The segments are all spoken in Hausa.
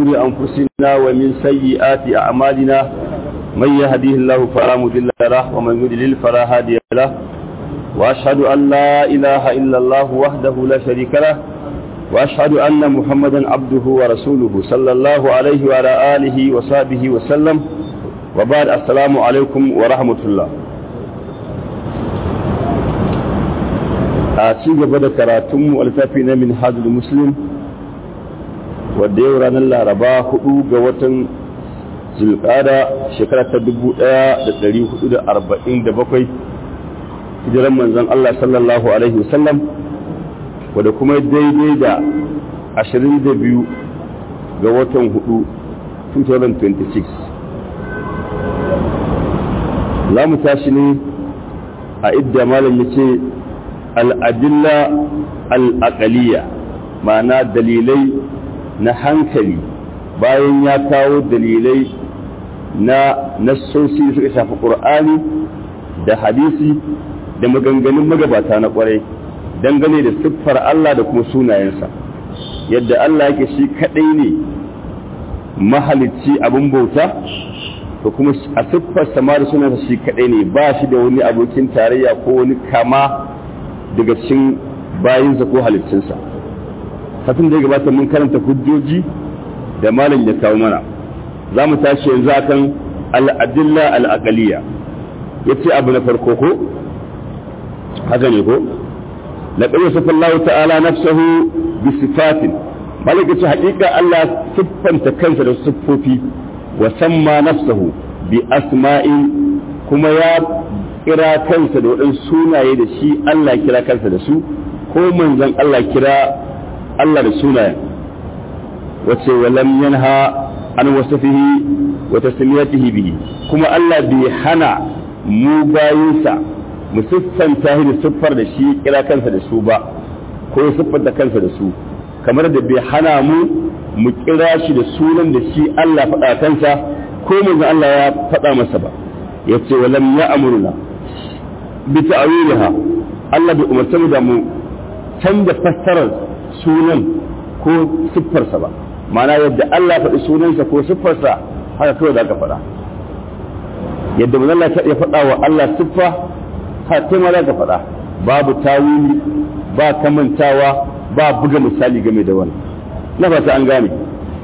شرور أنفسنا ومن سيئات أعمالنا من يهديه الله فلا مضل له ومن يضلل فلا هادي له وأشهد أن لا إله إلا الله وحده لا شريك له وأشهد أن محمدا عبده ورسوله صلى الله عليه وعلى آله وصحبه وسلم وبعد السلام عليكم ورحمة الله a ci gaba da karatunmu alfafi na min hajjul muslim wadda yau ranar laraba hudu ga watan zulkada shekara ta 1447 hijiran manzan Allah sallallahu Alaihi wasallam wadda kuma daidai da 22 ga watan hudu 2026 za mu tashi ne a idda malam ya ce al'adilla al'aƙaliya ma'ana dalilai na hankali bayan ya kawo dalilai na nassosi suka shafi ƙur'ani da hadisi da maganganun magabata na ƙwarai dangane da siffar Allah da kuma sunayensa yadda Allah yake shi kaɗai ne mahalicci abin bauta da kuma a siffar sama da sunansa shi kaɗai ne ba shi da wani abokin tarayya ko wani kama daga cikin bayinsa ko halittunsa kafin da ya gabata mun karanta hujjoji da malam ya kawo mana za mu tashi yanzu akan al'adilla al'aqaliya ya ce abu na farko ko haka ne ko laƙar yasa Allah ta'ala nafsahu bi sifatin malik ya ce haƙiƙa Allah siffanta kansa da siffofi wa samma nafsahu bi asma'in kuma ya kira kansa da waɗansu sunaye da shi Allah kira kansa da su ko manzon Allah kira Allah da sunayen wace walam yanha an wasafihi wa tasmiyatihi bihi kuma Allah bai hana mu bayinsa mu siffanta shi da siffar da shi kira kansa da su ba ko ya siffanta kansa da su kamar da bai hana mu mu kira shi da sunan da shi Allah faɗa kansa ko manzon Allah ya faɗa masa ba yace walam ya amurna bi ta'wiliha Allah bai umarta mu da mu canza fassarar sunan ko siffarsa ba ma'ana yadda Allah faɗi sunansa ko siffarsa haka kawai za ka faɗa yadda mu Allah ya faɗa wa Allah siffa haka kai ma za ka faɗa babu tawili ba kamantawa ba buga misali game da wani na fata an gane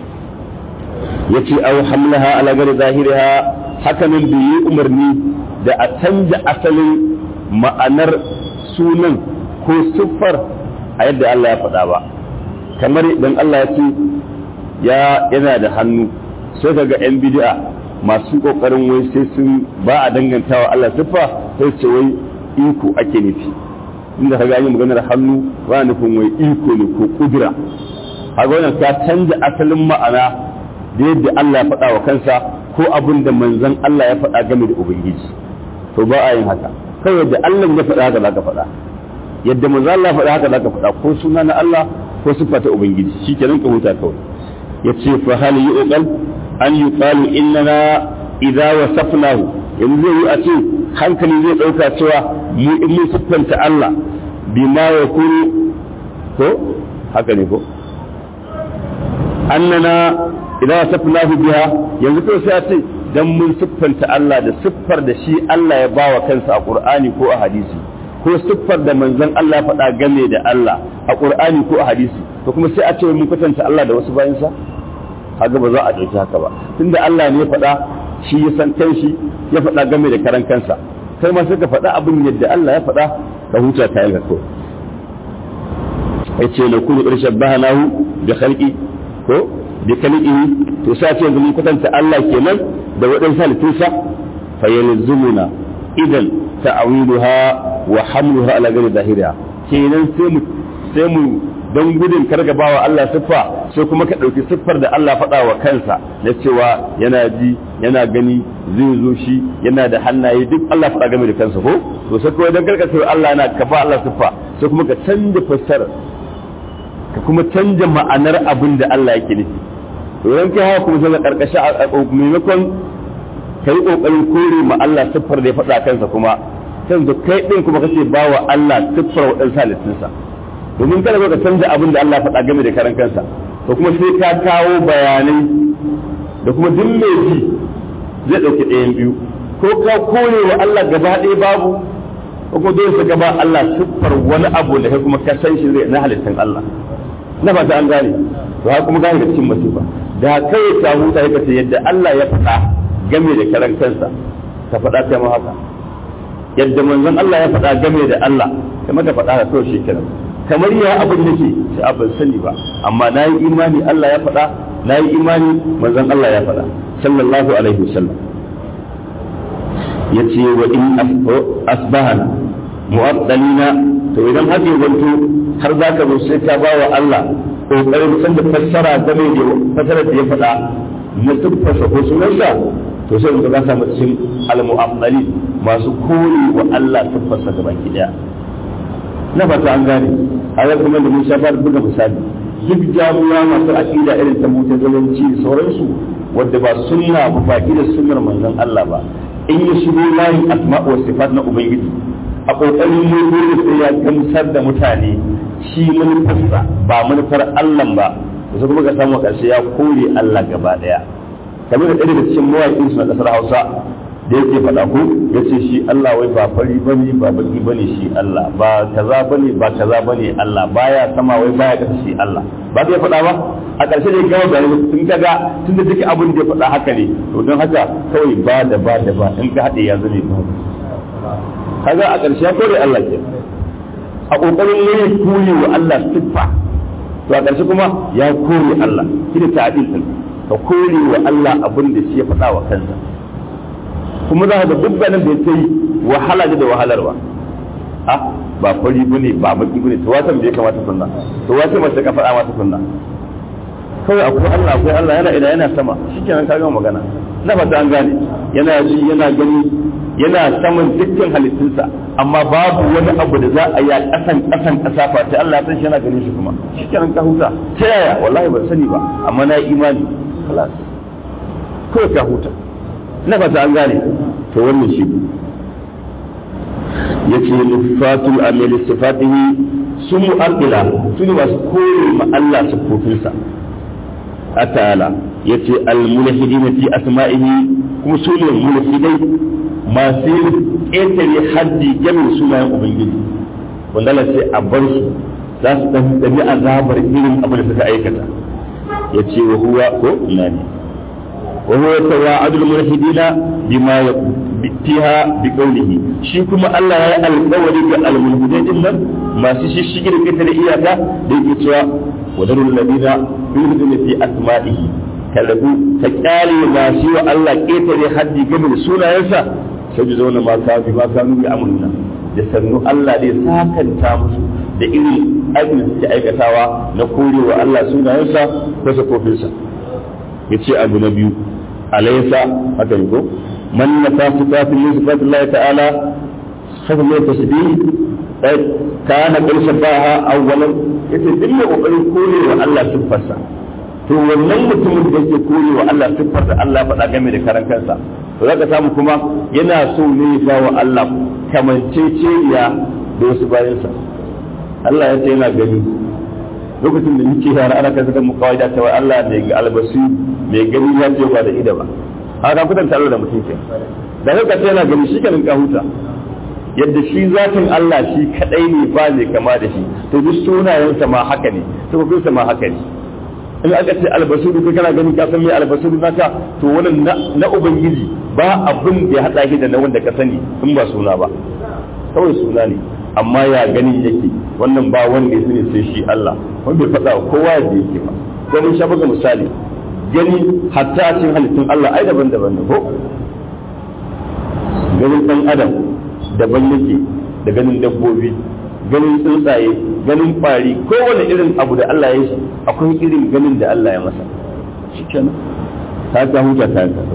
yace aw hamlaha ala gari zahiriha haka nan bai yi umarni da a canja asalin ma'anar sunan ko siffar a yadda Allah ya faɗa ba kamar idan Allah ya ce ya yana da hannu sai ka ga 'yan bid'a masu ƙoƙarin wai sai sun ba a dangantawa Allah siffa sai ce wai iko ake nufi inda ka gani maganar hannu ba nufin wai iko ne ko kudura haka wannan ka canja asalin ma'ana da yadda Allah ya faɗa wa kansa ko abin da manzon Allah ya faɗa game da ubangiji to ba a yin haka kawai da Allah ya faɗa haka za ka faɗa yadda manzo Allah faɗa haka za ka faɗa ko suna na Allah ko sifa ta ubangiji shikenan ka huta kawai yace fa hal yuqal an yuqalu innana idza wasafnahu yanzu zai yi a ce hankali zai dauka cewa mu in mun siffanta Allah bima yakunu ko haka ne ko annana idza wasafnahu biha yanzu to sai a ce dan mun siffanta Allah da siffar da shi Allah ya bawa kansa a Qur'ani ko a hadisi ko siffar da manzon Allah faɗa game da Allah a Qur'ani ko a hadisi to kuma sai a ce mun kwatanta Allah da wasu bayansa haka ba za a ɗauki haka ba tunda Allah ne ya faɗa shi ya san kanshi ya faɗa game da karan kansa kai ma sai ka faɗa abin yadda Allah ya faɗa ka huta ta yanka ko yace la kullu irshabahanahu bi khalqi ko bi khalqihi to sai ce mun kwatanta Allah kenan da waɗansu halittunsa fa yalzumuna idan ta'awiluha wa hamluha ala ghairi zahiriha kenan sai mu sai mu don gudun kargabawa Allah siffa sai kuma ka ɗauki siffar da Allah faɗa wa kansa na cewa yana ji yana gani zai zo shi yana da hannaye duk Allah faɗa game da kansa ko to sai kuma don karkace Allah yana ka ba Allah siffa sai kuma ka canja fassarar ka kuma canja ma'anar abin da Allah yake nufi to yan kai haka kuma sai ka karkashi a maimakon ka yi ƙoƙarin kore ma Allah siffar da ya faɗa kansa kuma sai da kai ɗin kuma kace ba wa Allah siffar waɗansu halittunsa domin kada ka canza abin da Allah faɗa game da karan kansa to kuma sai ka kawo bayanai da kuma duk mai ji zai ɗauki ɗayan biyu ko ka kore wa Allah gaba ɗaya babu ko kuma dole su gaba Allah siffar wani abu da kai kuma ka san shi zai na halittar Allah na fata an gane to ha kuma gane da cikin masifa da kai ka huta ka ce yadda Allah ya faɗa game da karan kansa ka faɗa kai ma haka yadda manzon Allah ya faɗa game da Allah kamar ka faɗa da kawai shi kenan kamar ya abin da ke sai abin sani ba amma na yi imani Allah ya faɗa na yi imani manzon Allah ya faɗa sallallahu alaihi wasallam ya ce wa in asbahana mu'addalina to idan haka ya zanto har za ka zo sai ka ba wa Allah kokarin san da fassara game da fassara da ya faɗa na tufasa ko sunansa to sai mu ga samu cikin al-mu'addali masu kore wa Allah tufasa gaba ki daya na fata an gane a yau kuma da mun shafar buga misali duk jami'a masu aqida irin ta mutazalanci da sauransu wadda ba sunna ba ba da sunnar manzon Allah ba in ya shigo layin asma'u wa sifat na ubangiji a kokarin ne dole sai ya gamsar da mutane shi manufarsa ba manufar Allah ba da kuma ka samu karshe ya kore Allah gaba daya kamar da ɗaya daga cikin mawaƙin su na ƙasar Hausa da yake faɗa ko ya ce shi Allah wai ba fari bane ba baki bane shi Allah ba kaza bane ba kaza bane Allah baya sama wai baya kasa shi Allah ba zai faɗa ba a ƙarshe da gawa da tun kaga tun da duka abin da ya faɗa haka ne to don haka kawai ba da ba da ba in ka haɗe ya zame ba kaga a ƙarshe ya kore Allah ke a ƙoƙarin ne kore wa Allah siffa to a ƙarshe kuma ya kore Allah shi da ta'adil din ka kore wa Allah abin da shi ya faɗa wa kansa kuma za ka ga dukkanin da ya yi wahala da wahalarwa a ba fari bane ba baki bane to watan bai kamata sunna to wata mace ka faɗa mata sunna kawai akwai Allah akwai Allah yana ina yana sama shikenan ka gama magana na fata an gane yana ji yana gani yana saman dukkan halittunsa amma babu wani abu da za a yi a ƙasan ƙasan ƙasa fa sai Allah ya san shi yana ganin shi kuma shikenan ka huta ta yaya wallahi ban sani ba amma na yi imani خلاص kawai ka huta na fata an gane to wannan shi ya ce nufatul amali sifatihi sun mu'addila su ne masu kore ma Allah sifofinsa a ta'ala ya ce al-mulhidi na fi asma'ihi kuma su ne mulhidai masu ƙetare haddi gamin sunayen ubangiji wanda Allah sai a bar su za su ɗan azabar irin abin da suka aikata ya ce wa huwa ko ina ne wa huwa tawa'adul mulhidina bima fiha bi qawlihi shi kuma Allah ya yi alƙawari ga almulhidai din nan masu shishigi da fitar iyaka da yake cewa wa darul ladina yulhiduna fi asma'ihi kalabu ta kyale masu wa Allah ƙetare haddi game da sunayensa sai ji zauna ma ka bi ma ka nuni amurna da sannu Allah zai sakanta musu da irin aikin da suke aikatawa na korewa Allah sunayensa ko sakofinsa ya ce abu na biyu alaysa haka ne ko man nafa sifatin min sifatillah ta'ala haka ne tasbih kana qul sabaha awwalan yace duk mai kokarin korewa Allah sifarsa to wannan mutumin da yake korewa Allah siffar da Allah faɗa game da karan kansa to zaka samu kuma yana so ne ya wa Allah kamanceceniya da wasu bayansa Allah ya ce yana gani lokacin da muke yara ana kan saka mu kawai da cewa Allah mai albasu mai gani ya ce ba da ida ba haka kudan tare da mutum ke da haka ce yana gani shi kanin ka huta yadda shi zatin Allah shi kadai ne ba ne kama da shi to duk sunayensa ma haka ne to ma haka ne in aka ce albasuru kai kana gani ka san me albasuru naka to wannan na ubangiji ba abin da ya hada shi da na wanda ka sani in ba suna ba kawai suna ne amma ya gani yake wannan ba wanda ya sani sai shi Allah wanda bai faɗa kowa da yake ba ko mun sha buga misali gani hatta a cikin halittun Allah ai daban-daban ne ko ganin dan adam daban yake da ganin dabbobi ganin tsuntsaye ganin kwari kowane irin abu da Allah ya shi akwai irin ganin da Allah ya masa shi kenan ta ta huta ta ta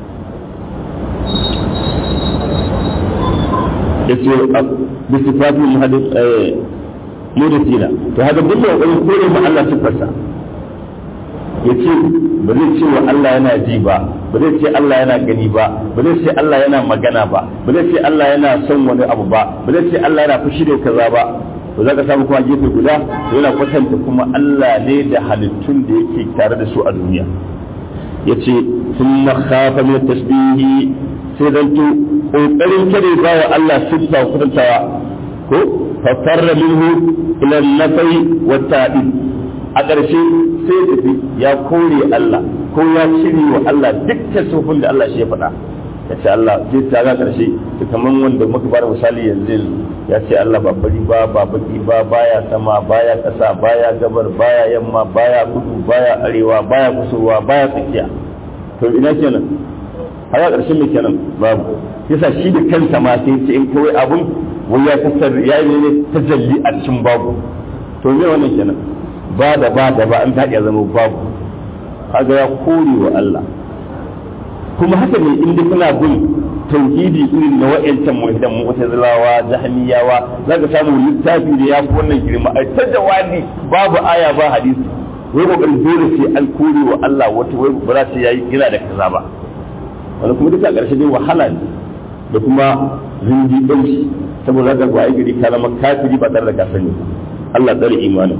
ya ce bi sifatin muhaddis mudatina to haka duk da kokarin kore ma Allah sifarsa ya ce ba zai ce wa Allah yana ji ba ba zai ce Allah yana gani ba ba zai ce Allah yana magana ba ba zai ce Allah yana son wani abu ba ba zai ce Allah yana fushi da kaza ba to za ka samu kuma gefe guda to yana kwatanta kuma Allah ne da halittun da yake tare da su a duniya yace thumma khafa min tasbihi sai zanto kokarin kare ba wa Allah siffa kwatantawa ko fatarra minhu ila nafai wa ta'id a ƙarshe sai tafi ya kore Allah ko ya cire wa Allah dukkan sufin da Allah shi ya faɗa ya ce Allah sai ta ga ƙarshe to kaman wanda muka fara misali yanzu ya ce Allah ba fari ba ba baki ba baya sama baya ƙasa baya gabar baya yamma baya kudu baya arewa baya kusurwa baya tsakiya to ina kenan har ƙarshen mai kenan babu yasa shi da kansa ma sai ce in kawai abun wai ya kasar ya yi ne tajalli a cikin babu to me wannan kenan ba da ba da ba an taɗi zama babu kaga ya kore wa Allah kuma haka ne in dai kuna bin tauhidi irin na wa'ancan muhidan mu'tazilawa jahmiyawa zaka samu littafi da ya fi wannan girma ai ta jawabi babu aya ba hadisi wai kokarin dole sai an kore wa Allah wata wai ba za ta yayi kira da kaza ba wani kuma duka ƙarshe dai wahala ne da kuma zindi ɗauki saboda ga ba gari ka zama kafiri ba tare da ka sani Allah tsare imanin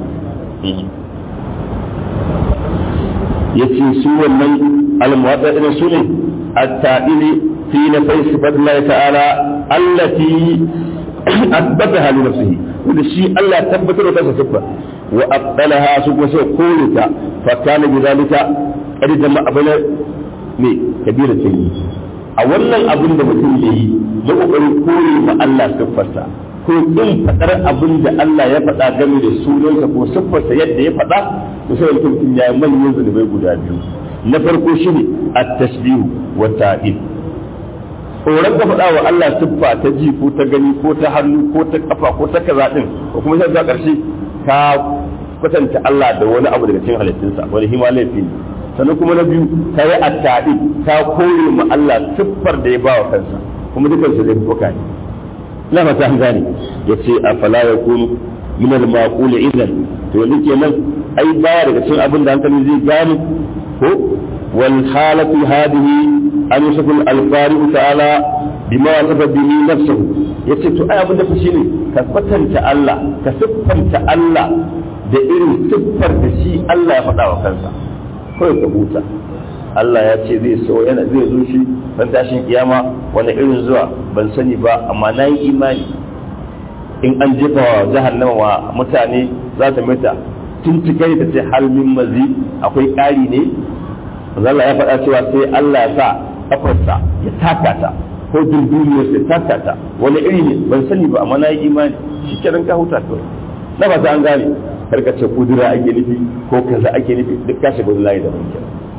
yace su wannan almuwatta irin su ne at-ta'ili fi nafai sifatillahi ta'ala allati asbataha li nafsihi wanda shi Allah ya tabbatar da kansa sifa wa abdalaha su kuma sai kore ta fa kana bi zalika qad jama'a bana me kabira yi a wannan abin da mutum ya yi na kokarin kore ma Allah siffarsa ko in fadar abin da Allah ya faɗa game da sunansa ko siffarsa yadda ya faɗa to sai mutum ya yi manyan zunubai guda biyu na farko shine at-tashbihu wa ta'id tsoron ka faɗa wa Allah siffa ta ji ko ta gani ko ta hannu ko ta kafa ko ta kaza din ko kuma sai ka ƙarshe ka kwatanta Allah da wani abu daga cikin halittunsa wani himalaya ne sannan kuma na biyu ta yi attaɗi ta kore ma Allah siffar da ya ba wa kansa kuma dukan su zai buka ne ina fata an gane ya ce a fala ya kunu min al maqul idan to yanzu kenan ai baya daga cikin abin da hankali zai gane ko wal halatu hadhihi an yusafu al qari ta'ala bima wasafa bihi nafsuhu yace to ai abin da fa shine ka kwatanta Allah ka siffanta Allah da irin siffar da shi Allah ya faɗa wa kansa kawai ka huta Allah ya ce zai so yana zai zo shi ban tashin kiyama wani irin zuwa ban sani ba amma na yi imani in an jefa wa jahannama wa mutane za ta mata tuntukai ta ce hal min mazi akwai ƙari ne Allah ya faɗa cewa sai Allah ya sa kafarsa ya taka ta ko dunduniyar ya taka ta wani iri ne ban sani ba amma na yi imani shi kenan ka huta kawai na ba ta an gane karka ce kudura ake nufi ko kaza ake nufi duk ka shiga layi da banki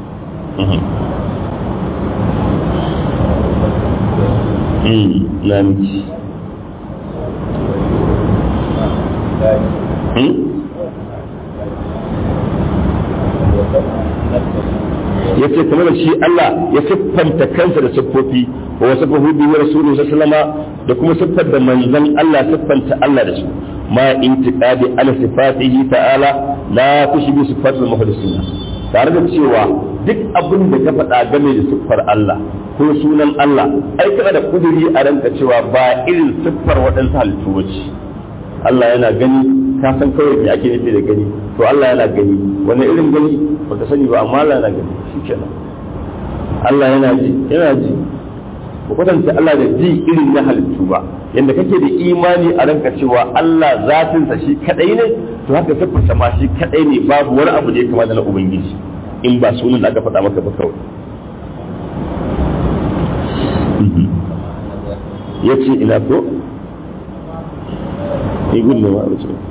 na miki ya ce kamar shi Allah ya siffanta kansa da siffofi wa wasu fahudu wa rasulu sallama da kuma siffar da manzon Allah siffanta Allah da su ma intiqadi ala sifatihi ta'ala la tushbi sifatul muhlisina tare da cewa duk abin da ka faɗa game da siffar Allah ko sunan Allah ai kana da kuduri a ranka cewa ba irin siffar waɗansu halittu bace Allah yana gani ka san kawai me ake nufi da gani to Allah yana gani wani irin gani baka sani ba amma Allah yana gani shikenan Allah yana ji yana ji ba kwatanta Allah da ji irin na halittu ba yadda kake da imani a ranka cewa Allah zatinsa shi kadai ne to haka siffarsa ma shi kadai ne babu wani abu da ya kama da na ubangiji in ba sunan da aka faɗa maka ba kawai ya ce ina ko ni gudun ma da ce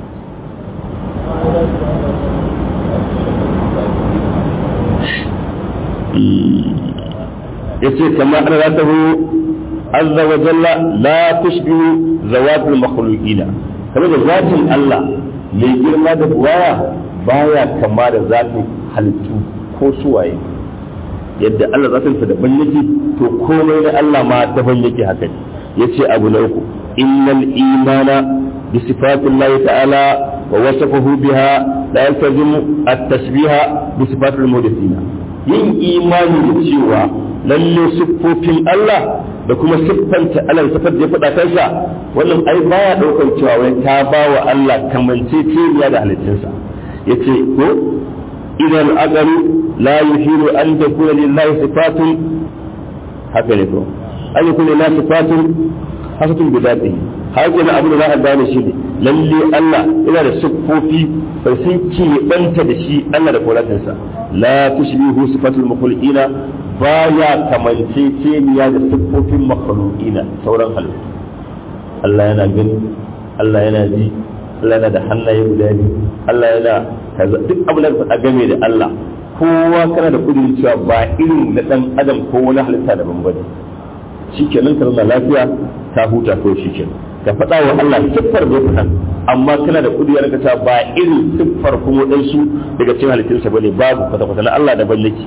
ya ce kamar an ratahu azza wa jalla la tushbihu zawatul makhluqina kamar da zatin Allah mai girma da buwaya baya kama da zatin halittu ko suwaye yadda Allah zatin sa daban yake to komai na Allah ma daban yake haka yace abu na uku innal imana bi sifatillahi ta'ala wa wasafahu biha la yaltazimu at-tashbiha bi sifatil mudaththina yin imani da cewa lalle siffofin Allah da kuma siffanta Allah sifar da ya faɗa kansa wannan ai baya ɗaukar cewa wai ta ba wa Allah kamanceceniya da halittunsa yace ko idan agaru la yuhiru an takuna lillahi sifatun haka ne ko an yakuna lillahi sifatun hasatun bi dhatihi haka ne abu da za a gane shi ne lalle Allah yana da siffofi bai sun keɓanta da shi Allah da kolatinsa la tushbihu sifatul makhluqina baya kamanceceniya da siffofin makhluqina sauran halittu Allah yana gani Allah yana ji Allah yana da hannaye guda biyu Allah yana kaza duk abu da faɗa game da Allah kowa kana da kudin cewa ba irin na dan adam ko wani halitta daban bane shikenan ka zama lafiya ta huta ko shikenan ka faɗa wa Allah siffar da faɗa amma kana da kudi ya ta ba irin siffar kuma waɗansu daga cikin halittunsa bane babu kwata-kwata na Allah daban nake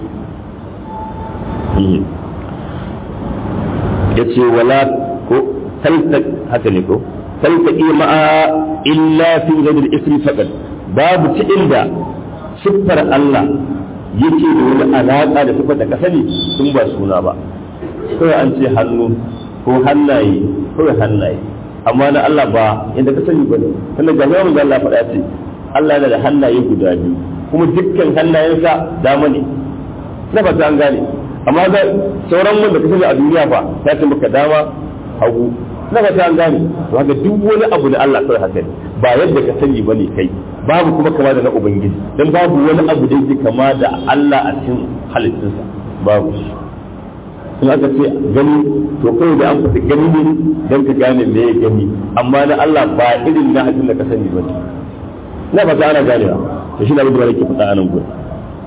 ya ce wala ko talta haka ne ko talta ma'a illa fi ghairi ismi faqat babu ta inda siffar Allah yake da wani alaƙa da siffar da ka sani sun ba suna ba kawai an ce hannu ko hannaye kawai hannaye amma na Allah ba inda ka sani bane tunda ga zama da Allah faɗa ce Allah yana da hannaye guda biyu kuma dukkan hannayensa dama ne na ba an gane amma ga sauran wanda ka sani a duniya fa ta ce maka dama hagu na ba an gane to haka duk wani abu da Allah kawai haka ne ba yadda ka sani bane kai babu kuma kama da na ubangiji dan babu wani abu da yake kama da Allah a cikin halittunsa babu shi in aka ce gani to kawai da an fata gani ne don ka gane me ya gani amma na Allah ba irin na hadin da ka sani ba na ba ana ganewa to shi na abin da nake faɗa a nan gurin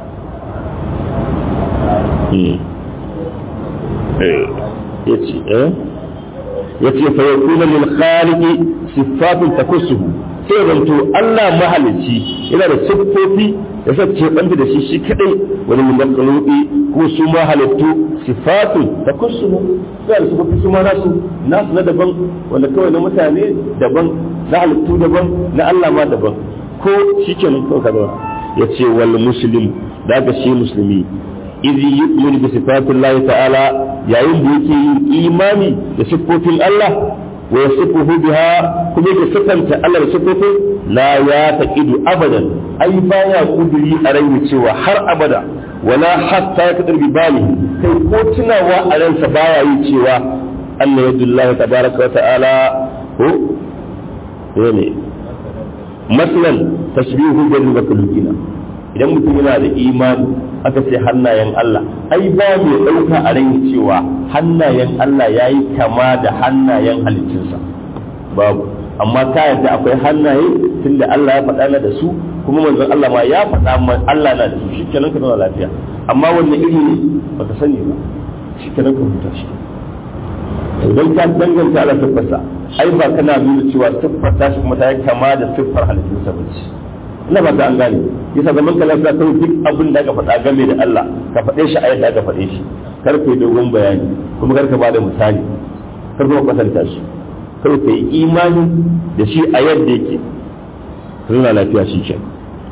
yace eh yace fa yakuna lil khaliqi sifatun takussuhu sai zanto Allah mahalicci yana da siffofi da sace banta da shi shi kadai wani min makhluqi ko su ma halittu sifatun takussuhu sai da siffofi su ma nasu nasu na daban wanda kawai na mutane daban na halittu daban na Allah ma daban ko shikenan kawai kaza yace wal muslim daga shi musulmi idh yu'minu bi sifatillahi ta'ala yayin da yake yin imani da siffofin Allah wa yasifuhu biha kuma yake sifanta Allah da siffofin la ya taqidu abadan ai baya kuduri a rai cewa har abada wala hatta ya kadar bibali kai ko tunawa a ransa baya yi cewa Allah yadullahi tabaraka wa ta'ala ko ne maslan tashbihu bil makhluqina idan mutum yana da imani aka ce hannayen Allah ai ba mai ɗauka a rai cewa hannayen Allah ya yi kama da hannayen halittunsa babu amma ta yadda akwai hannaye tunda Allah ya faɗa na da su kuma manzon Allah ma ya faɗa man Allah na da su shi kenan ka zama lafiya amma wannan iri ne baka sani ba shi kenan ka huta shi idan ka danganta Allah siffarsa ai ba kana nuna cewa siffar ta shi kuma ta yi kama da siffar halittunsa ba ce ina ba ta an gane yasa zaman ka lafiya kawai duk abin da aka faɗa game da Allah ka faɗe shi a yadda aka faɗe shi kar ka yi dogon bayani kuma kar ka ba da misali kar kuma kwatanta shi kar ka yi imani da shi a yadda yake nuna lafiya shi ke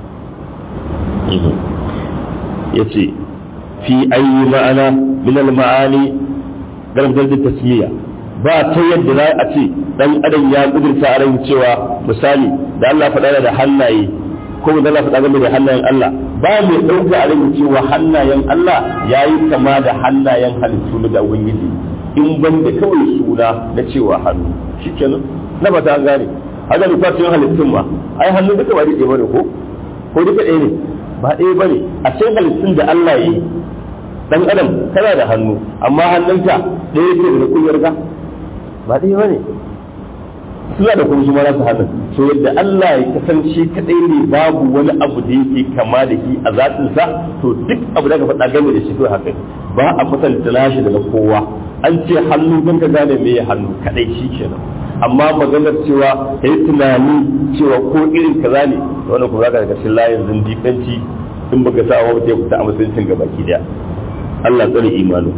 ya ce fi ayi ma'ana min al-ma'ani garbar da tasmiya ba ta yadda za a ce dan adam ya kudurta a ran cewa misali da Allah faɗa da hannaye ko da Allah faɗa game da hannayen Allah ba mai ɗauka a ran cewa hannayen Allah ya yi kama da hannayen halittu da Ubangiji in ban da kawai suna na cewa hannu shikenan na ba ta an gane haka da kwacin halittun ma ai hannu duka ba ɗaya bane ko ko duka ɗaya ne ba ɗaya bane a cikin halittun da Allah ya yi dan adam kana da hannu amma hannunka ɗaya ce da kunyar ka ba ɗaya bane suna da kuma suma nasu hannun so yadda Allah ya kasance kadai ne babu wani abu da yake kama da shi a zatinsa to duk abu da ka faɗa game da shi kawai haka ba a kwatanta nashi da na kowa an ce hannu don ka gane me ya hannu kadai shi kenan amma maganar cewa ka yi tunani cewa ko irin kaza ne wannan kuma zaka daga cikin layin zindiƙanci in baka sa wa mutum ya fita a musuluncin gabaki daya Allah tsare imanu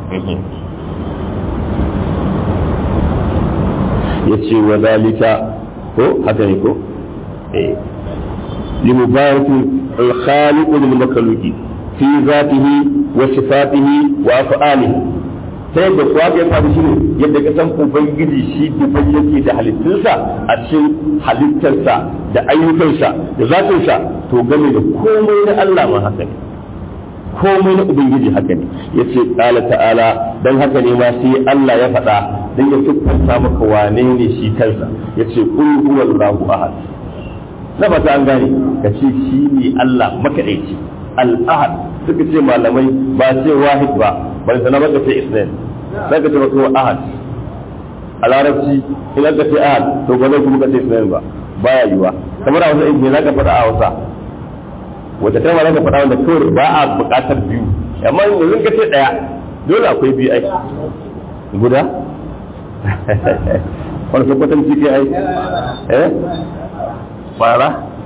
ya ce wa zalika ko haka ne ko eh limubaratu al-khaliq lil makhluqi fi zatihi wa sifatihi wa af'alihi ta yadda kuwa ya faru shi ne yadda ka san ubangiji shi daban yake da halittunsa a cikin halittarsa da ayyukansa da zatinsa to game da komai na Allah ma haka ne komai na ubangiji haka ne ya ce ƙala ta'ala don haka ne ma sai Allah ya faɗa don ya siffanta maka wane ne shi kansa ya ce kul huwallahu ahad na ba ta an gane ka ce shi ne Allah makaɗaici al-ahad suka ce malamai ba ce wahid ba bari sana baka ce isnain sai ka ce maka ahad a larabci in aka ce ahad to ba zai kuma ka ce isnain ba baya yiwa kamar a wasu ilmi za ka faɗa a wasa wata kalma za ka faɗa wanda kawai ba a buƙatar biyu amma yanzu ka ce ɗaya dole akwai biyu ai guda wani sakwatan ciki ai eh fara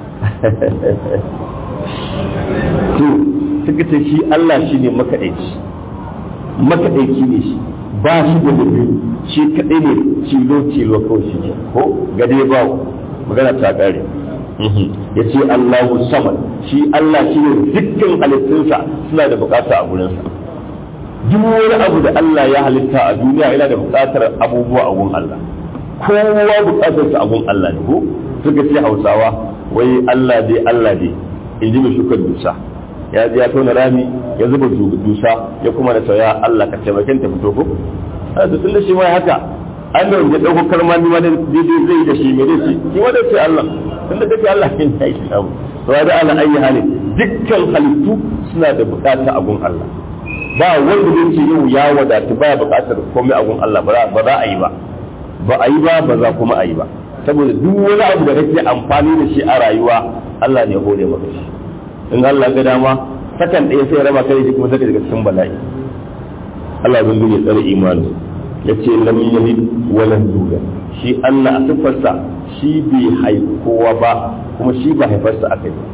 to suka ce shi Allah shi ne makaɗaici makaɗaici ne shi ba shi da biyu shi kaɗai ne cilo cilo kawai shi ne ko gade ba magana ta ƙare ya ce Allahu samad shi Allah shi ne dukkan halittunsa suna da bukata a gurinsa duk wani abu da Allah ya halitta a duniya yana da bukatar abubuwa a gun Allah kowa bukatarsa a gun Allah ne ko suka ce Hausawa wai Allah dai Allah dai in ji mai shukar dusa ya ji ya tona rami ya zuba dusa ya kuma da sauya Allah ka taimakon ta fito ko a da tunda shi ma haka an da ya dauko kalma ni ma da daidai zai da shi mai dai shi ma da sai Allah tunda take Allah kin ya yi abu to da ala ayi hali dukkan halittu suna da bukata a gun Allah ba wanda zai ce yau ya wadatu baya bukatar komai a gun Allah ba za a yi ba ba a yi ba ba za kuma a yi ba saboda duk wani abu da kake amfani da shi a rayuwa Allah ne ya hore maka shi in Allah ga dama sakan ɗaya sai raba kai kuma zaka daga cikin bala'i Allah bin ya tsare imani yace lam yalid wa lam yulad shi Allah a sifarsa shi bai haifi kowa ba kuma shi ba haifarsa aka yi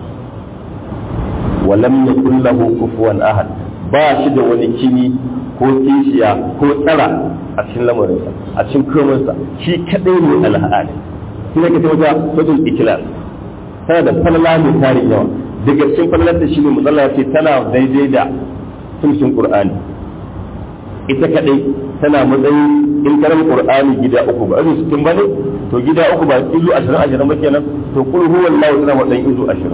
wa lam yakul lahu kufuwan ahad ba shi da wani kini ko kishiya ko tsara a cikin lamarinsa a cikin komansa shi kadai ne al'ada shi ne ka tabbata sojin ikilas tana da falala mai tarin yawa daga cikin falalar da shi ne matsala ce tana daidai da sulshin qur'ani ita kadai tana matsayin in karan qur'ani gida uku ba irin sittin bane to gida uku ba izu 20 20 ba kenan to kul huwallahu tana matsayin izu 20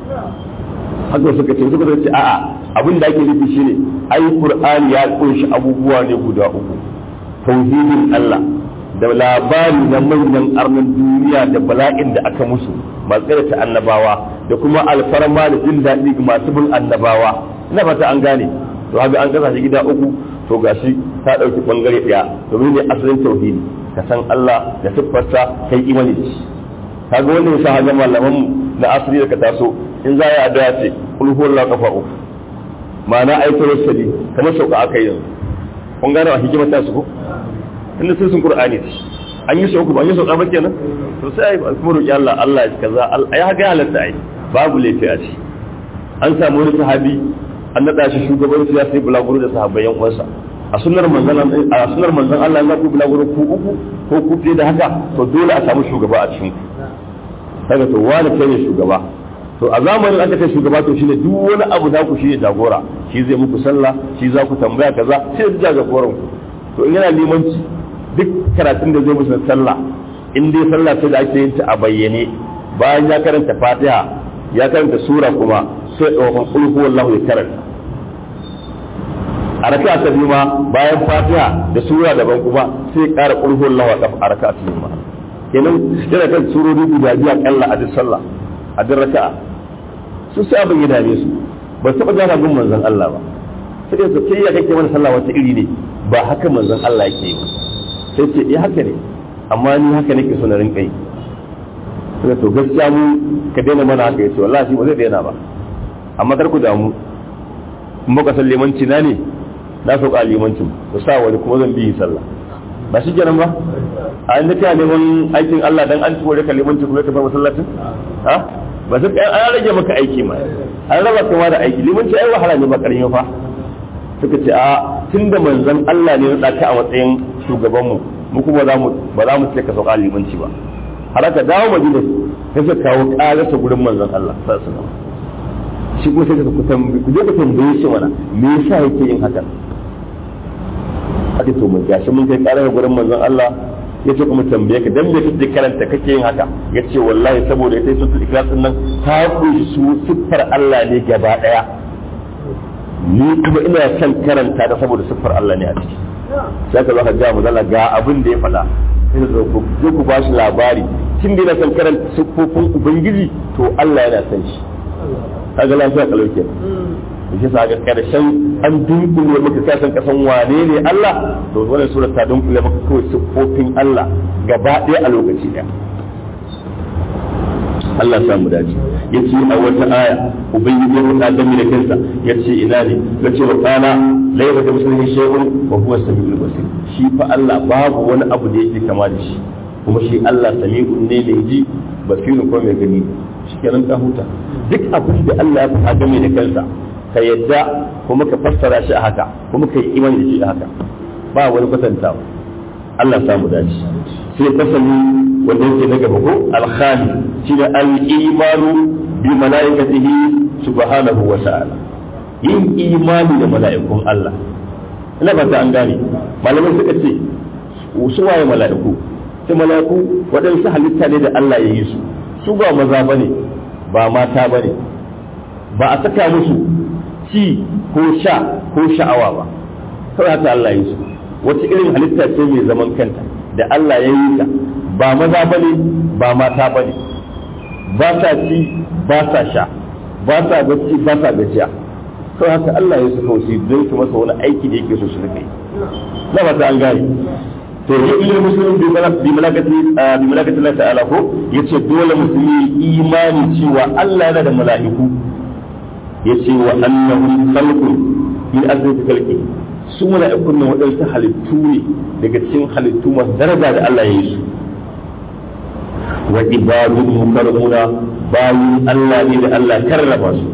haka suka ce suka ce a'a abin da ake nufi shine ai qur'ani ya kunshi abubuwa ne guda uku tauhidin Allah da labari na manyan arnan duniya da bala'in da aka musu masu ta annabawa da kuma alfarma da jin daɗi ga masu bin annabawa ina fata an gane to haka an kasa shi gida uku to gashi ta ɗauki ɓangare ɗaya domin ne asalin tauhidi ka san Allah da siffarsa kai imani da shi kaga wannan yasa hajjan malaman mu na asali da ka taso in za ya addu'a ce kul huwallahu kafa uku ma'ana ayatul sadi kamar sauka aka yi yanzu kun gane a hikimar ta su ko inda sai sun qur'ani an yi sauku ba an yi sauka ba kenan to sai ai kuma roki Allah Allah ya kaza ai haka ya halatta ai babu laifi a ci an samu wani sahabi an nada shi shugabanci ya sai bulaguro da sahabbai yan uwansa a sunnar manzon a sunnar manzon Allah ya ku bulaguro ku uku ko ku fiye da haka to dole a samu shugaba a cikin kaga to wani kai ne shugaba to a zamanin aka kai shugaba to shine duk wani abu da ku shine jagora shi zai muku sallah shi za ku tambaya kaza sai ya jagoran ku to in yana limanci duk karatun da zai musu sallah in dai sallah sai da ake yin ta a bayyane bayan ya karanta fatiha ya karanta sura kuma sai ɗaukan kulhu wallahu ya karanta a raka ta biyu ma bayan fatiha da sura daban kuma sai ƙara kulhu wallahu a raka ta biyu ma kenan yana kan surori guda biyu akalla a duk sallah a duk raka'a su sai abin ya dame su ba taɓa gana gun manzon Allah ba sai su kai ya kake mana sallah wata iri ne ba haka manzon Allah yake yi sai ce eh haka ne amma ni haka nake so na rinka yi sai to gaskiya mu ka daina mana haka yace wallahi ba zai daina ba amma kar ku damu in baka san limanci na ne na sauka limancin ku sa wani kuma zan bi sallah ba shi kenan ba a inda kai neman aikin Allah dan an tsore ka limanci kuma ka bar masallacin ha ba sai an rage maka aiki ma an raba kama da aiki limanci ai wahala ne ba karami fa suka ce a tunda manzon Allah ne ya ka a matsayin shugaban mu mu kuma za mu ba za mu ce ka sauka limanci ba har aka dawo madina sai suka kawo ƙararsa gurin manzon Allah sallallahu alaihi wasallam shi kuma sai ka ku tambaye ku je ku tambaye shi mana me yasa yake yin haka ake to mun gashi mun kai karar gurin manzon Allah ya ce kuma tambaye ka dan me kake karanta kake yin haka ya ce wallahi saboda ita su ikhlas din nan ta kunshi su siffar Allah ne gaba daya ni kuma ina son karanta da saboda siffar Allah ne a ciki sai ka zo ka ga mu ga abin da ya faɗa sai zo ku zo ku ba shi labari kin da son karanta siffofin ubangiji to Allah yana son shi kaga lafiya kalau kenan shi sa ga karshen an dunkule maka ka san kasan wane ne Allah to wannan sura ta dunkule maka kawai siffofin Allah gaba ɗaya a lokaci ɗaya Allah samu dace yace a wata aya ubangiji ya faɗa game da kansa yace ina ne yace wa kana laysa ka mislihi shay'un wa huwa samiul basir shi fa Allah babu wani abu da yake kama da shi kuma shi Allah sami'un ne mai ji basirun ko mai gani shikenan ka huta duk abin da Allah ya faɗa game da kansa ka yadda kuma ka fassara shi a haka kuma ka yi imani da shi a haka ba wani kwatantawa Allah samu dace sai fasali wanda yake na gaba ko alkhali shi da al-imanu bi malaikatihi subhanahu wa ta'ala yin imani da mala'ikun Allah ina ba ta an gane malamai suka ce su waye mala'iku sai mala'iku waɗansu halitta ne da Allah ya yi su su ba maza bane ba mata bane ba a saka musu ci ko sha ko sha'awa ba kawai haka Allah ya yi su wata irin halitta ce mai zaman kanta da Allah ya yi ta ba maza ba ne ba mata ba ne ba sa ci ba sa sha ba sa bacci ba sa gajiya kawai haka Allah ya su kawai don su masa wani aiki da yake so su rika yi na ba ta an gane to ya iya musulun bi malakati bi malakati Allah ta'ala ko yace dole musulmi imani cewa Allah yana da mala'iku yace wa annahu khalqun min azrati khalqi su mala'ikun nan waɗansu halittu ne daga cikin halittu masu daraja da Allah ya yi su wa ibadun mukarramuna bayin Allah ne da Allah karrama su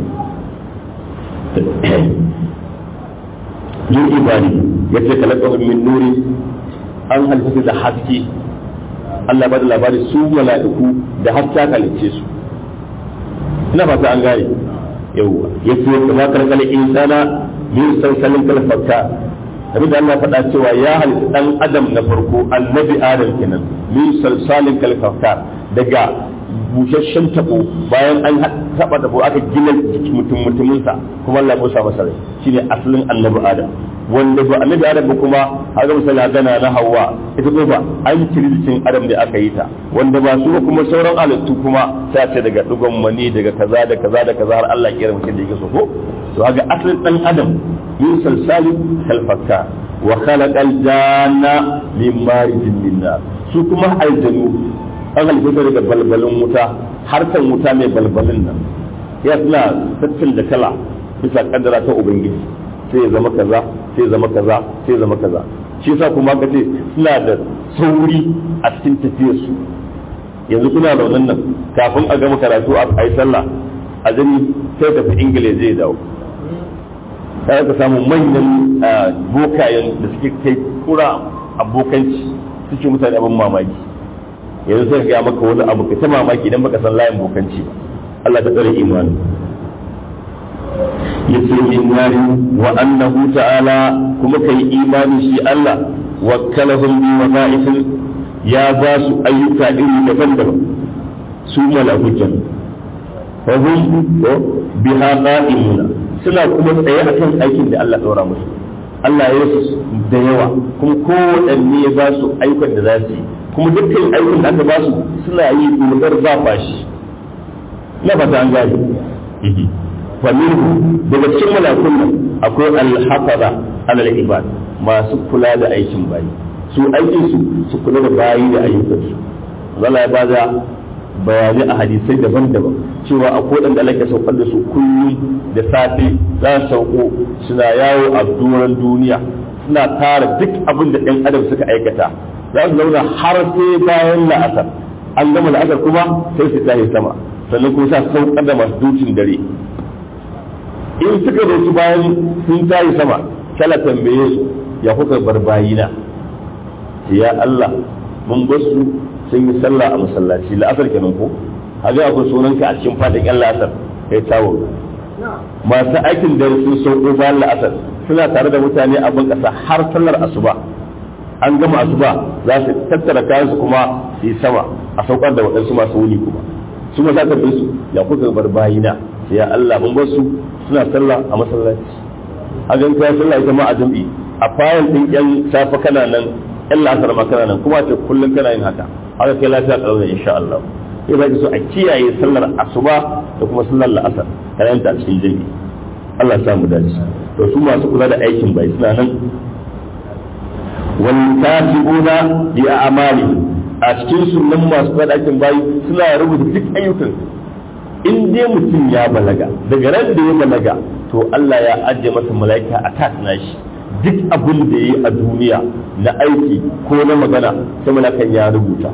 yin ibadi ya ce kalakahun min nuri an halitta da haske Allah ba da labari su mala'iku da haske halicce su ina fata an gane yawwa ya ce kama karkar insana min sansanin kalfakka abin da Allah faɗa cewa ya halitta ɗan adam na farko annabi adam kenan min salsalin kalfakka daga busasshen tabo bayan an taɓa tabo aka gina mutum mutuminsa kuma Allah ya masa rai shine asalin annabi adam wanda ba annabi adam ba kuma haka misali gana na hawa ita ko ba an ciri jikin adam da aka yi ta wanda ba su kuma sauran halittu kuma sai ce daga dugon mani daga kaza da kaza da kaza har Allah ya kira mutum da yake so ko to haka asalin dan adam min salsali kalfakka wa khalaqal janna min marijin min nar su kuma aljanu an halitta daga balbalin wuta harkan wuta mai balbalin nan ya suna tattin da kala bisa kaddara ta ubangiji sai ya zama kaza sai ya zama kaza sai ya zama kaza shi yasa kuma ka ce suna da sauri a cikin tafiyarsu yanzu kuna raunin nan kafin a gama karatu a yi sallah a zani sai tafi ingila zai dawo sai ka samu manyan bokayen da suke kai kura abokanci suke mutane abin mamaki yanzu sai ga maka wani abu ka ta mamaki idan baka san layin bokanci ba Allah ta tsare imani yace min nari wa annahu ta'ala kuma kai imani shi Allah wakkalahum bi wada'ifin ya ba su ayyuka iri daban-daban su malakutan wa hum biha qa'imuna suna kuma tsaye akan aikin da Allah ɗora musu Allah ya su da yawa kuma kowanne ya ba su ayyukan da za su yi kuma dukkan aikin da aka ba su suna yi dogar ba fashi na fata an gane fa minhu daga cikin malakun nan akwai al-hafaza alal ibad masu kula da aikin bayi su aikin su su kula da bayi da ayyukan su Allah ya bada bayanai a hadisai daban-daban cewa a kodan da Allah ya saukar da su kullum da safe za su sauko suna yawo a doron duniya suna tara duk abin da ɗan adam suka aikata za su zauna har sai bayan la'asar an gama la'asar kuma sai su tashi sama sannan kuma sa saukar da masu dukin dare in suka zo su bayan sun tashi sama kala tambaye su ya kuka bar bayina ya Allah mun bar su sun yi sallah a masallaci la'asar kenan ko haka akwai sunanka a cikin fadin yan la'asar kai tawo masu aikin da sun sauko bayan la'asar suna tare da mutane a ban kasa har sallar asuba an gama asuba za su tattara kayan su kuma su yi sama a saukar da waɗansu masu wuni kuma su ma za ka bi su ya kuka bar bayina sai ya Allah mun bar su suna sallah a masallaci a gan kai sallah ita ma a jam'i a fayil din yan safa kana nan yan la'asar ma kana nan kuma ce kullum kana yin haka haka kai lafiya kalau ne insha Allah sai zaki so a kiyaye sallar asuba da kuma sallar la'asar kana yin ta a cikin jam'i Allah ya samu dace to su masu kula da aikin bai suna nan wal katibuna bi a'mali a cikin sunan masu kula da aikin bai suna rubuta duk ayyukan in dai mutum ya balaga daga ran da ya balaga to Allah ya ajiye masa mala'ika a tas nashi duk abin da ya yi a duniya na aiki ko na magana sai malakan ya rubuta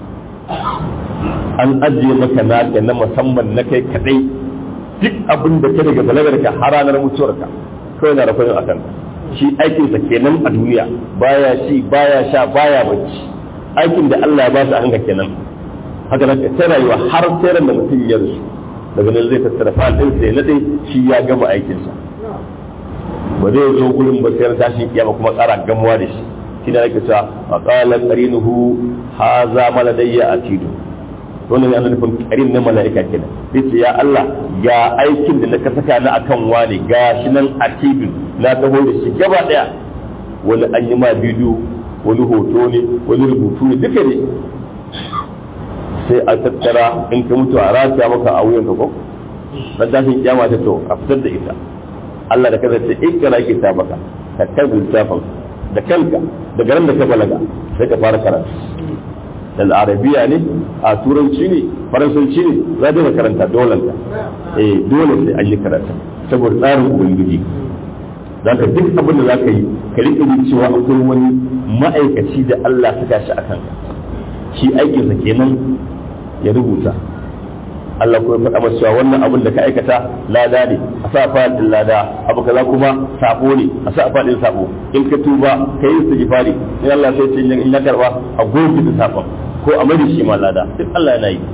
an ajiye maka naka na musamman na kai kadai duk abin da ka daga balagar ka har ranar mutuwarka kawai na rafin a kanka shi aikinsa kenan a duniya baya ci baya sha baya bacci aikin da Allah ya ba shi a hanga kenan haka nan ta rayuwa har sai da mutum ya rusu daga nan zai tattara fa'al din sai na dai shi ya gama aikinsa ba zai zo gurin ba sai tashin kiyama kuma tsara gamuwa da shi shi da nake cewa wa qala qarinuhu haza maladayya atidu wannan yana nufin karin na mala'ika kenan yace ya Allah ga aikin da naka saka na akan wani ga shi nan atidu na taho da shi gaba daya wani an yi ma bidiyo wani hoto ne wani rubutu ne duka ne sai a tattara in ka mutu a rataya maka a wuyanka ko dan tashin kiyama ta to a fitar da ita Allah da kaza ce in kana ke ta baka ka karbi littafin da kanka daga ran da ka balaga sai ka fara karatu da arabiya ne a turanci ne faransanci ne za ka karanta dole ka eh dole sai an yi karatu saboda tsarin ubangiji za ka duk abin da za ka yi ka riƙe cewa akwai wani ma'aikaci da Allah suka shi a kanka shi aikinsa kenan ya rubuta Allah kuma faɗa masa cewa wannan abin da ka aikata lada ne a sa fadin lada abu kaza kuma sabo ne a sa fadin sabo in ka tuba ka yi istighfari in Allah sai ce in ya karba a goge da sabon ko a mai shi ma lada duk Allah yana yi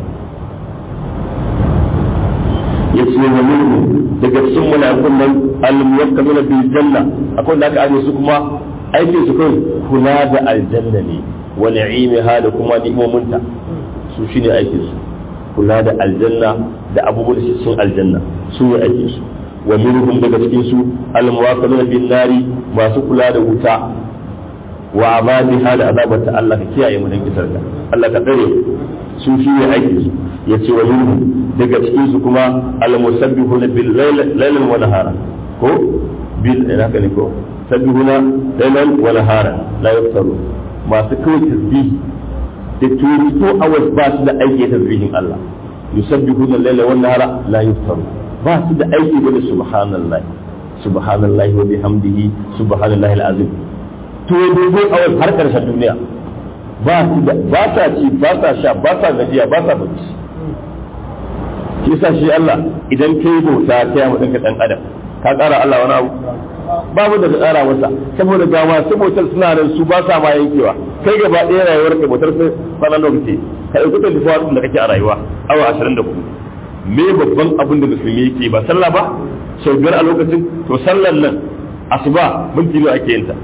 yace wa minhu daga cikin mala'ikun nan al-muwakkaluna bil janna akwai da aka aje su kuma aikin su kai kula da aljanna ne wa ni'imiha da kuma ni'imominta su shine aikin su kula da aljanna da abubuwan da cikin aljanna su ne aikin su wa minhum daga cikin su al-muwakkaluna bin nari masu kula da wuta wa azabiha da azabata Allah ka kiyaye mu dan kisarka Allah ka tsare su shi ne aikin su yace wa minhum daga cikin su kuma al-musabbihuna bil layl wa nahara ko bil ina ka ne ko sabbihuna laylan wa nahara la yaftaru masu kawai tasbih da 24 hours ba su da aiki tasbihin Allah yusabbihuna layla wa nahara la yaftaru ba su da aiki bane subhanallahi subhanallahi wa bihamdihi subhanallahi al-azim to dogo hours har karshen duniya ba su da ba sa ci ba sa sha ba sa gajiya ba sa bacci shi yasa shi Allah idan kai bauta ta yi mutum ka dan adam ka ƙara Allah wani abu babu da ka ƙara masa saboda ga masu bautar suna nan su ba sa ma yankewa kai gaba ɗaya rayuwar ka bautar sai sanan lokaci ka ɗauki ta tafiya da kake a rayuwa awa ashirin da kudu me babban abin da musulmi yake ba sallah ba sau biyar a lokacin to sallan nan asuba minti nawa ake yin ta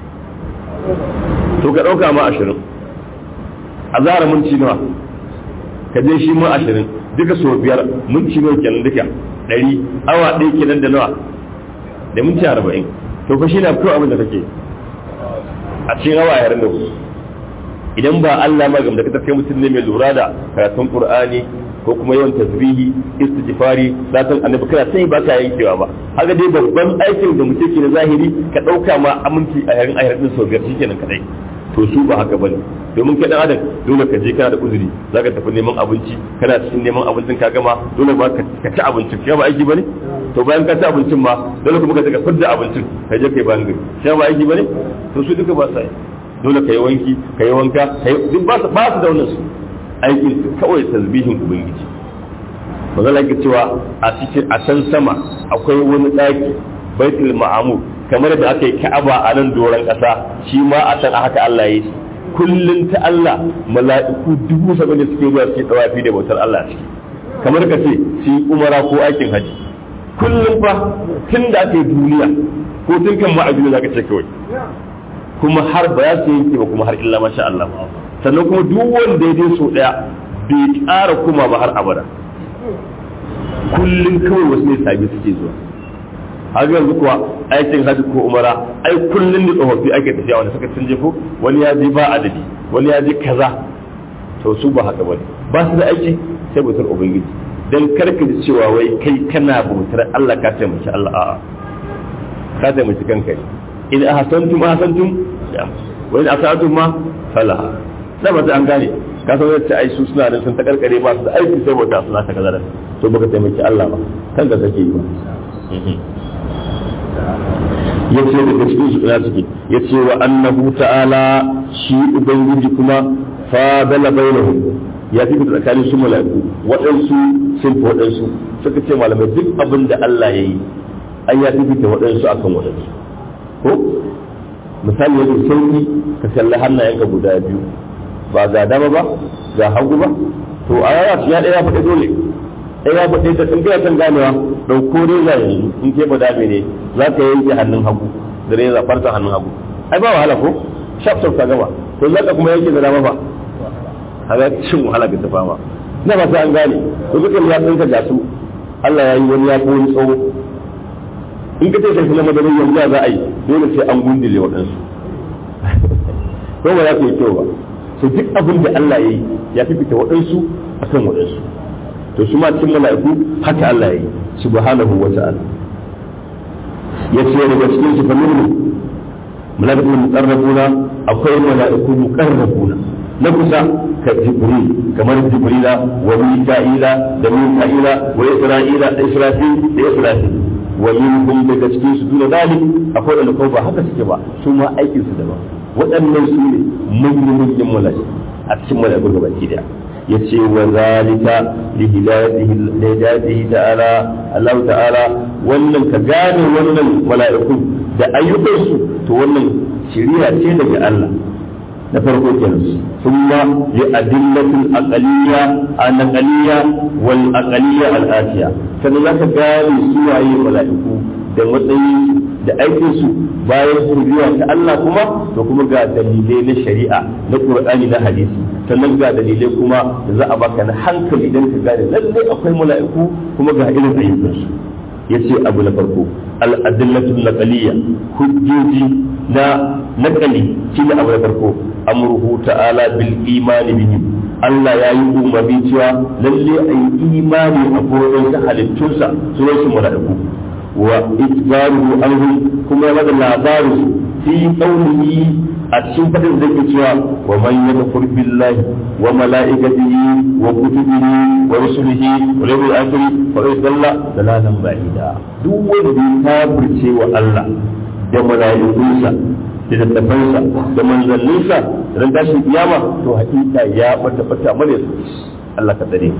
to ka ɗauka ma ashirin a zara minti nawa ka je shi ma ashirin duka sau biyar minti nawa kenan duka ɗari awa ɗaya kenan da nawa da minti arba'in to fa shi na kawai abin da kake a cikin awa yaran da ku idan ba Allah ma gamda ka kai mutum ne mai lura da karatun Qur'ani ko kuma yawan tasbihi istighfari zatan annabi kana sai ba ka yankewa ba haka dai babban aikin da mutum ke na zahiri ka dauka ma aminci a yarin ayar din sau biyar shikenan kadai to su ba haka bane domin kai dan adam dole ka je kana da uzuri zaka tafi neman abinci kana cikin neman abincin ka gama dole ba ka ci abincin kai ba aiki bane to bayan ka ci abincin ma dole kuma ka daga fidda abincin ka je kai bayan gari shi ba aiki bane to su duka ba sa yi dole ka yi wanki ka yi wanka duk ba su da wannan su aikin su kawai tasbihin ubangiji magana ke cewa a cikin a can sama akwai wani daki baitul ma'amur kamar da aka yi ka'aba a nan doron ƙasa shi ma a can a haka Allah ya yi kullum ta Allah mala'iku dubu saba'in da suke zuwa suke tawafi da bautar Allah ciki kamar ka ce su yi umara ko aikin haji kullum fa tun da aka yi duniya ko tun kan ma a duniya zaka ce kawai kuma har ba za su yanke ba kuma har illa masha Allah sannan kuma duk wanda ya dai so daya bai ƙara kuma ba har abada kullum kawai wasu ne sabi suke zuwa har yanzu kuwa aikin hajji ko umara ai kullum da tsofaffi ake tafiya wanda suka sun je ko wani ya je ba adadi wani ya je kaza to su ba haka bane ba su da aiki sai bautar ubangiji dan karka ji cewa wai kai kana bautar Allah ka taimaki Allah a'a ka taimaki kanka ne in ahsantum ahsantum wa in asatum ma falaha da ba an gane ka san yadda ai su suna nan sun ta karkare ba su da aiki sai bauta suna ta kaza to baka taimaki Allah ba kanka kake yi ba ya ce daga cikin su ina suke ya ce wa annahu ta'ala shi ubangiji kuma fadala bainahum ya fi tsakanin su mala'iku waɗansu sun fi waɗansu suka ce malamai duk abin da Allah ya yi an ya fi fita waɗansu akan waɗansu ko misali yadda sauki ka kalli hannayenka guda biyu ba ga dama ba ga hagu ba to a yaya ya ɗaya faɗi dole ɗaya faɗi da in kai kan ganewa ɗauko reza yanzu in ke ba dame ne za ka yanke hannun hagu da reza farkon hannun hagu ai ba wahala ko shaf shaf ka gama to za ka kuma yanke da dama ba kaga cin wahala ga tafa ma na ba sai an gane to duka ya tsinka ga su Allah ya yi wani ya ko wani tsawo in ka ce kai na madarin yanzu za a yi dole sai an gundule waɗansu ko ba za ku yi kyau ba so duk abin da Allah ya yi ya fi fita waɗansu akan waɗansu to su ma cikin mala'iku haka Allah ya yi subhanahu wa ta'ala ya ce daga cikin su famin mala'ikun muqarrabuna akwai mala'iku muqarrabuna na kusa ka jibril kamar jibrila wa mika'ila da mika'ila wa isra'ila da israfil da israfil wa minhum daga cikin su duna dalik akwai wanda ko ba haka suke ba su ma aikin su daban waɗannan su ne manyan manyan mala'iku a cikin mala'iku gaba ki daya yace wa zalika li hidayatihi ta'ala Allah ta'ala wannan ka gane wannan mala'iku da ayyukansu to wannan shari'a ce daga Allah na farko kenan thumma li adillatil aqaliyya an aqaliyya wal aqaliyya al atiya sannan zaka gane su waye mala'iku da matsayin da aikin su bayan shari'a ta Allah kuma to kuma ga dalilai na shari'a na Qur'ani na hadisi sannan ga dalilai kuma da za a baka na hankali idan ka gane lalle akwai mala'iku kuma ga irin ayyukan su yace abu na farko al-adillatu naqaliyya hujjoji na naqali shine abu na farko amruhu ta'ala bil imani bihi Allah ya yi umarni cewa lalle a yi imani a gurin halittunsa sunan su mala'iku wa itbaruhu anhum kuma ya bada labarin fi qawlihi a cikin fadin da yake cewa wa man yakfur billahi wa malaikatihi wa kutubihi wa rusulihi wa yawmil akhir fa yadalla dalalan ba'ida duk wanda ya kafirce wa Allah da mala'ikunsa da tattafansa da manzanninsa ran tashin kiyama to hakika ya bata bata mare su Allah ka tsare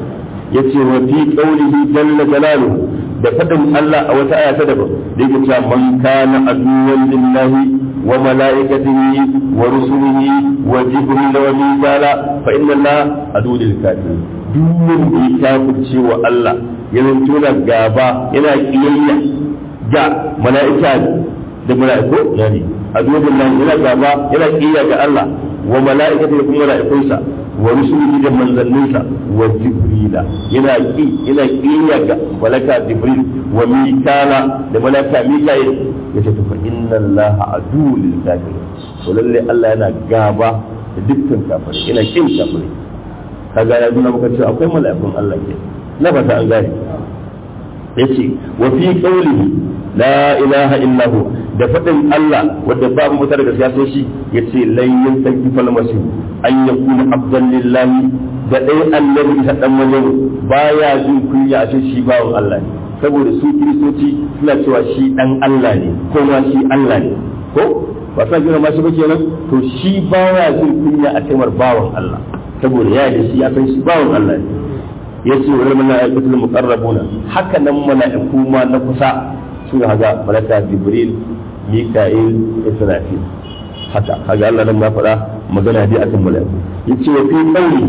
yace wa fi qawlihi jalla jalaluhu da fadin Allah a wata aya ta daban da yake cewa man kana aduwwan lillahi wa malaikatihi wa rusulihi wa jibril wa mikala fa inna Allah adu lil kafirin duk wanda ya kafirce wa Allah yana tona gaba yana kiyayya ga mala'ika da mala'iku yani aduwwan lillahi yana gaba yana kiyayya ga Allah wa mala'ikatihi kuma mala'ikunsa wa rusulihi da manzanninsa wa jibrila yana ki yana kiyaya ga malaka jibril wa mikala da malaka mikail yace to fa inna allaha adu lil kafirin to lalle Allah yana gaba da dukkan kafirai yana kin kafirai kaga ya nuna maka cewa akwai mala'ikun Allah ke na fata an gane yace wa fi qawlihi la ilaha illa hu da fadin Allah wanda babu mutar da gaskiya sai shi yace lan yantaki fal masih an yakuna abdan lillahi da dai annabi ta dan wajen baya jin kunya a shi bawon Allah ne saboda su kiristoci suna cewa shi dan Allah ne ko ma shi Allah ne ko ba sa jira ma shi ba kenan to shi baya jin kunya a cewa bawon Allah saboda ya da shi ya san shi bawon Allah ne yace wa malaikatul muqarrabuna haka nan mala'iku ma na kusa su haga malaka jibril mika'il israfil haka kaga Allah nan ma faɗa magana dai akan mala'iku yace wa fi qawli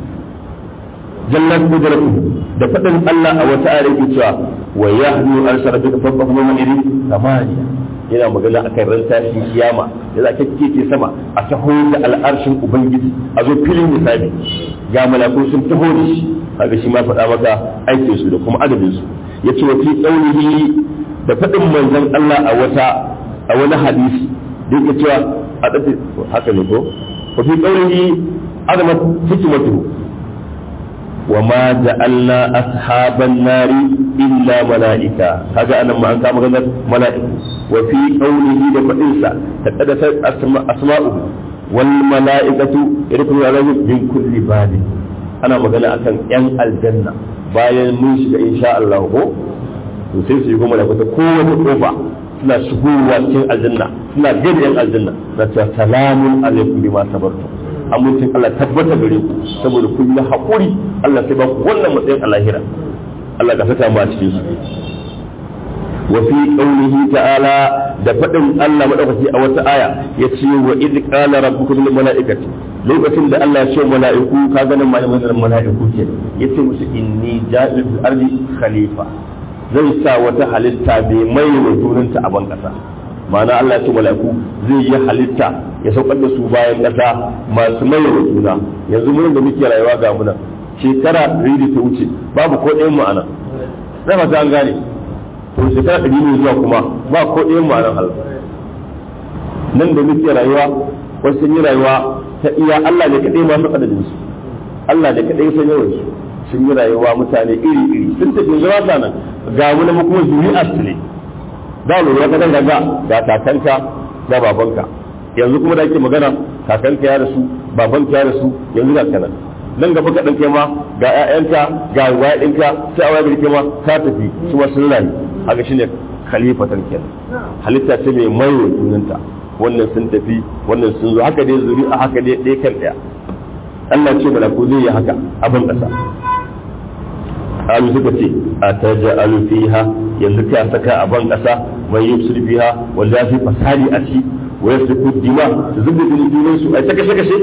jallat qudratuhu da faɗin Allah a wata ayar yake cewa wa yahdu arsala bika fawqa maw'idi samaniya yana magana akan ran tashin kiyama da za ka kike sama a taho da al'arshin ubangiji a zo filin misali ga malaku sun taho da shi kaga shi ma faɗa maka aikin su da kuma adadin su yace wa fi qawlihi da faɗin manzon Allah a wata a wani hadisi da yake cewa a dace haka ne ko wa fi qawlihi azama hikmatu wa ma ja'alna ashaban nari illa malaika kaga anan ma an kama ganar mala'iku wa fi qawlihi da fadinsa taqaddasa asma'uhu wal mala'ikatu yadkhulu alayhim min kulli bab ana magana akan yan aljanna bayan mun shiga insha Allah ko to sai su yi goma da ta kowace kofa suna shigowa cikin aljanna suna gani yan aljanna na ta salamun alaikum bima sabartum amincin Allah tabbata gare ku saboda kun yi haƙuri Allah sai ba ku wannan matsayin a lahira Allah ka saka mu a cikin su wa fi qawlihi ta'ala da fadin Allah madaukaki a wata aya yace wa id qala rabbukum lil malaikati lokacin da Allah ya ce mala'iku ka ga nan malamin mala'iku ke yace musu inni ja'il fil ardi khalifa zai sa wata halitta bai mai wa junanta a ban kasa ma'ana Allah ya ce mala'iku zai yi halitta ya saukar da su bayan ƙasa masu mai da juna yanzu mun da muke rayuwa ga muna shekara ɗari da ta wuce babu ko ɗayan ma'ana na fata an gane to shekara ɗari ne zuwa kuma ba ko ɗayan ma'anan Allah nan da muke rayuwa wasu sun yi rayuwa ta iya Allah ne kaɗai masu adadin su Allah ne kaɗai san yawan su sun yi rayuwa mutane iri iri sun tafi zuwa nan ga mu na kuma zuri'a su ne da lura ka danga ga ga kakanka ga babanka yanzu kuma da ake magana kakanka ya rasu babanka ya rasu yanzu ga kanan nan gaba ka ɗauke ma ga ƴaƴanka ga wa'inka sai a wayar kai ma ka tafi su ma sun rayu haka shine khalifatan kenan halitta ce mai mayo junanta wannan sun tafi wannan sun zo haka dai zuri'a haka dai ɗaya kan ɗaya Allah ce malaku zai yi haka abin ƙasa alu suka ce a taja'alu fiha yanzu ka saka a ban ƙasa mai yusuf fiha wanda ya fi fasali a ci wa yasriku dima su zubda jini junan su ai ta kashe kashe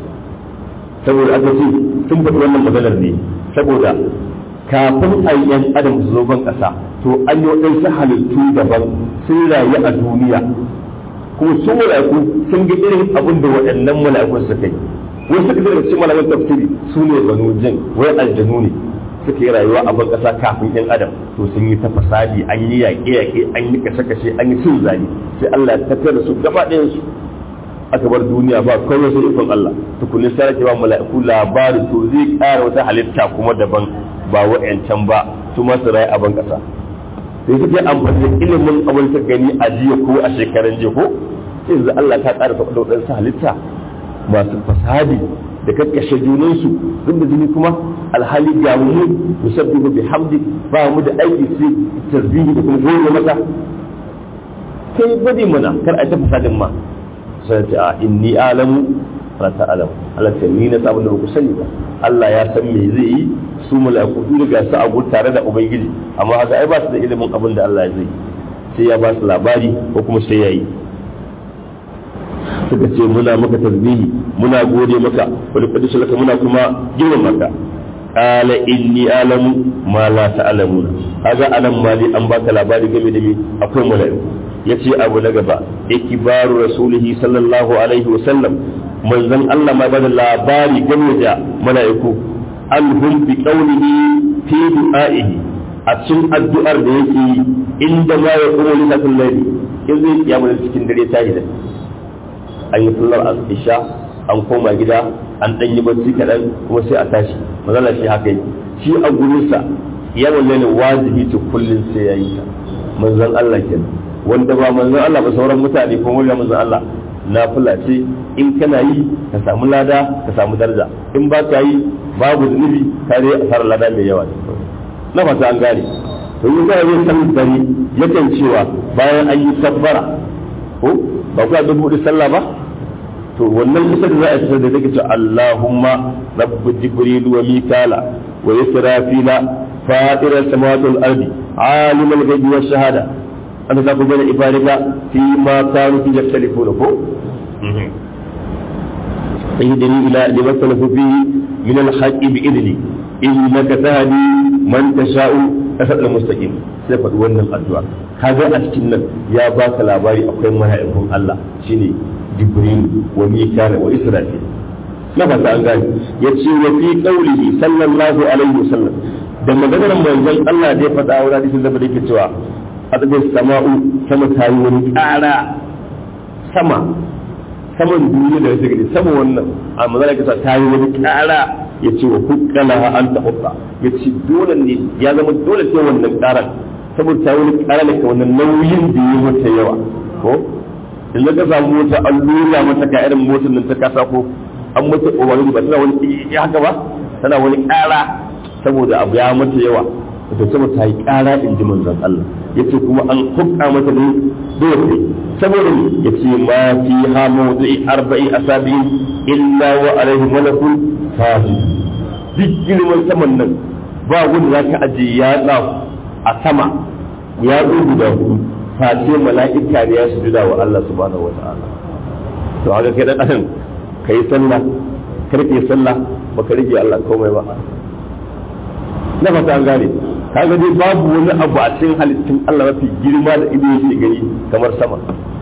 saboda aka ce sun faɗi wannan maganar ne saboda kafin a yi yan adam su zo ban ƙasa to an yi waɗansu halittu daban sun rayu a duniya kuma sun mala'iku sun ga irin abin da waɗannan mala'ikun suka yi wasu suka daga cikin mala'ikun tafsiri su ne banu jin wai aljanu ne suka yi rayuwa a ban ƙasa kafin yan adam to sun yi ta fasadi an yi yaƙe-yaƙe an yi kashe-kashe an yi cin zali sai Allah ya tattara su gaba ɗayan su aka bar duniya ba kawai sai ikon Allah tukunin sai ake ba mala'iku labari to zai ƙara wata halitta kuma daban ba wa'yancan ba su masu rayu a ban ƙasa sai suke amfani da ilimin abin ta gani a jiya ko a shekaran jiya ko sai yanzu Allah ta ƙara faɗa waɗansu halitta masu fasadi da kakkashe junansu duk da jini kuma alhali ga mu musabbihu bihamdi ba mu da aiki sai tasbihi da kuma goyi masa kai bari mana kar a ta fasadin ma sai ta a inni alamu fa ta'lamu Allah ta ni na sabon da ku sani ba Allah ya san me zai yi su mala'iku su riga su abu tare da ubangiji amma haka ai ba su da ilimin abin da Allah zai sai ya ba su labari ko kuma sai ya yi suka ce muna maka tasbihi muna gode maka wani kadisu laka muna kuma girman maka qala inni alamu ma la ta'lamuna kaga anan mali an baka labari game da me akwai mala'iku yace abu na gaba ikibaru rasulihi sallallahu alaihi wa sallam manzon Allah ma bada labari game da mala'iku alhum bi qawlihi fi du'a'ihi a cikin addu'ar da yake inda ma ya kuma lissafin laili in zai kiyamu cikin dare ta da an yi sallar isha an koma gida an ɗan yi bacci kaɗan kuma sai a tashi mazala shi haka yi shi a gurinsa yawan lalle wajibi ce kullum sai ya yi ta manzon Allah kenan wanda ba manzon Allah ba sauran mutane ko wanda manzon Allah na ce in kana yi ka samu lada ka samu daraja in ba ka yi babu zunubi ka dai asarar lada mai yawa na fata an gane to yi zai yi san dare yakan cewa bayan an yi sabbara ko ba ku dubu hudu sallah ba to wannan kusa da za a fitar da take cewa Allahumma rabbu jibril wa mikala wa israfila fatir as-samawati wal ardi alim al-ghaibi wash shahada anta taqul bayna ibadika fi ma kanu fi yaktalifuna ko اهدني الى لما اختلفوا فيه من الحق باذني انك تهدي من تشاء asal mustaqim sai faɗi wannan addu'a kaga a cikin nan ya baka labari akwai mala'ikun Allah shine Jibril wa Mikal wa Israfil na fata an gani ya ce wa fi qaulihi sallallahu alaihi wasallam da maganar manzon Allah da ya faɗa wa hadisin da yake cewa adabin sama'u sama tayi wani ƙara sama saman duniya da yake gani sama wannan a manzon Allah ta yi wani ƙara ya ce wa hukkala an ta hukka ya ce dole ne ya zama dole sai wannan ƙaran saboda ta wani ƙara da wannan nauyin da ya mata yawa ko in ka samu mota an lura mata ka irin motar nan ta kasa ko an mata umarni ba tana wani ya haka ba tana wani ƙara saboda abu ya mata yawa to saboda ta yi ƙara in ji manzon Allah ya ce kuma an hukka mata ne dole saboda ya ce ma fi ha mawdu'i arba'i asabi'in illa wa alaihi malakun fajir duk girman saman nan ba wanda za ka ajiye yatsa a sama ya guda hudu face mala'ika ne ya sujuda wa Allah subhanahu wata'ala to haka kai dan adam kai sallah karke sallah baka rige Allah komai ba na fata an gane kaga dai babu wani abu a cikin halittun Allah mafi girma da ido yake gani kamar sama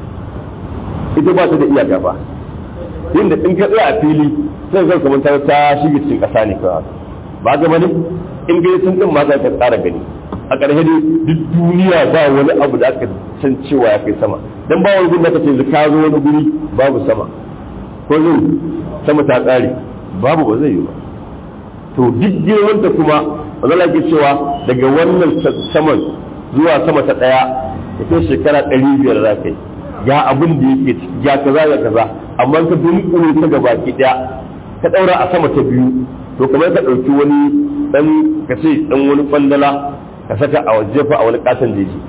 ita ba ta da iyaka ba inda in ka tsaya a fili sai zai kamar ta ta shige cikin ƙasa ne kawai ba ga bane in gani sun din ma za ka tsara gani a ƙarshe dai duk duniya ba wani abu da aka san cewa ya kai sama dan ba wani gun da kace ka zo wani guri babu sama ko zai sama ta tsare babu ba zai yi ba to duk girman ta kuma wanda ke cewa daga wannan saman zuwa sama ta ɗaya ya kai shekara ɗari biyar za ka yi ya abin da yake ciki ya kaza ya kaza amma ka dunkule ta gaba ki daya ka daura a sama ta biyu to kamar ka dauki wani dan ka ce dan wani kwandala ka saka a waje fa a wani katon jeji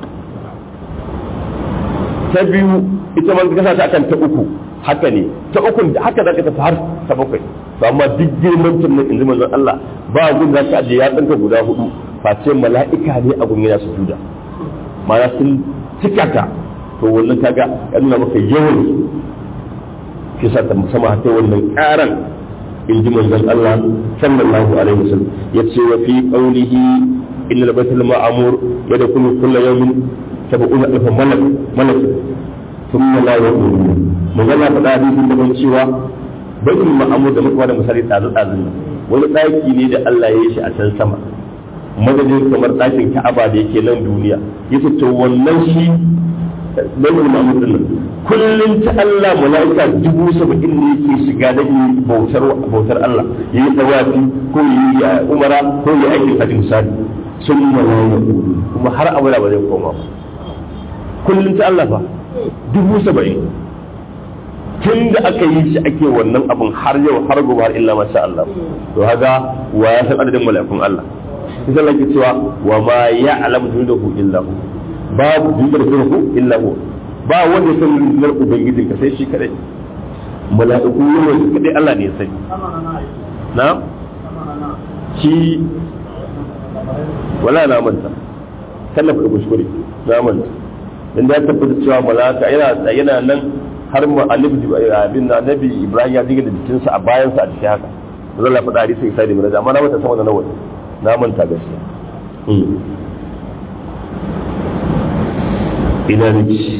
ta biyu ita man ka sa akan ta uku haka ne ta uku haka zaka tafi har ta bakwai to amma duk girman tun nan inji manzon Allah ba gun za ka aje ya tsanka guda hudu face mala'ika ne a gun yana sujuda ma'ana sun cika ta to wannan kaga ya nuna maka yawan shi sa ta musamman ta wannan karan in ji manzon Allah sallallahu alaihi wasallam ya ce wa fi qawlihi inna al-baytul ma'mur yadkhulu kullu yawmin sab'una alf malak malak thumma la yaqulu magana faɗa hadisin da ban cewa baitul ma'mur da muka da misali tsazu tsazu wani ɗaki ne da Allah ya yi shi a can sama madadin kamar ɗakin Ka'aba da yake nan duniya yace to wannan shi baitul ma'mur din nan kullun ta Allah malaika dubu saba'in ne yake shiga da yi bautar bautar Allah yayi tawafi ko yi umara ko yi aikin hajji misali sun malaika kuma har abada ba zai koma ba kullun ta Allah fa dubu saba'in tun da aka yi shi ake wannan abin har yau har gobe har illa masha Allah to haga wa ya san adadin mala'ikun Allah sai Allah ke cewa wa ma ya'lamu junudahu illa hu babu jundar junudahu illa hu ba wanda san rundunar ubangijin ka sai shi kadai mala'iku ne su kadai Allah ne ya sani na shi wala na manta tallafa da kuskure na manta dan da ya tabbata cewa mala'ika yana yana nan har ma annabi abin na annabi Ibrahim ya diga da jikinsa a bayansa a cikin haka zan Allah faɗa hadisi sai da miraja amma na manta sama da nawa na manta gaskiya ina nake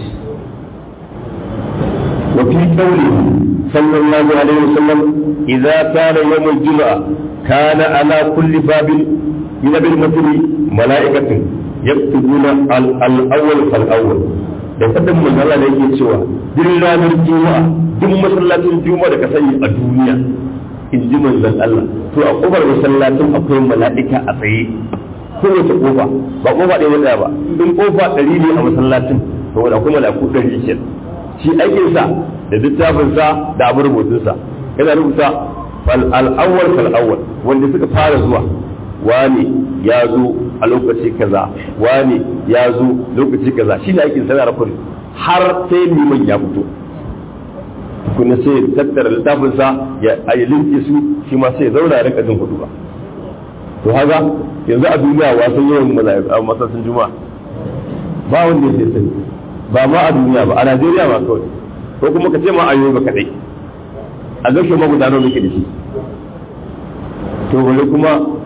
وفي قوله صلى الله عليه وسلم إذا كان يوم الجمعة كان على كل باب من المثل ملائكة يكتبون الأول فالأول da fadin manzala da yake cewa duk ranar juma'a duk masallacin juma'a da ka sani a duniya in ji manzon Allah to a kofar masallacin akwai mala'ika a tsaye kowace kofa ba kofa ɗaya ɗaya ba in kofa ɗari ne a masallacin to wanda akwai mala'iku ɗari ke shi aikin sa da littafin sa da abin rubutun sa yana rubuta fal al-awwal fal awwal wanda suka fara zuwa wani ya zo a lokaci kaza wani ya zo lokaci kaza shi ne aikin sanar rakuri har sai liman ya fito kuna sai tattara littafinsa ya ayi linke su shi ma sai zauna ya rinka jin hudu ba to haka yanzu a duniya wasan yawan mala'iku masasin juma'a ba wanda ya sani ba ma a duniya ba a Najeriya ma kawai ko kuma ka ce ma a ba kadai a gashe ma gudanar muke da shi to bari kuma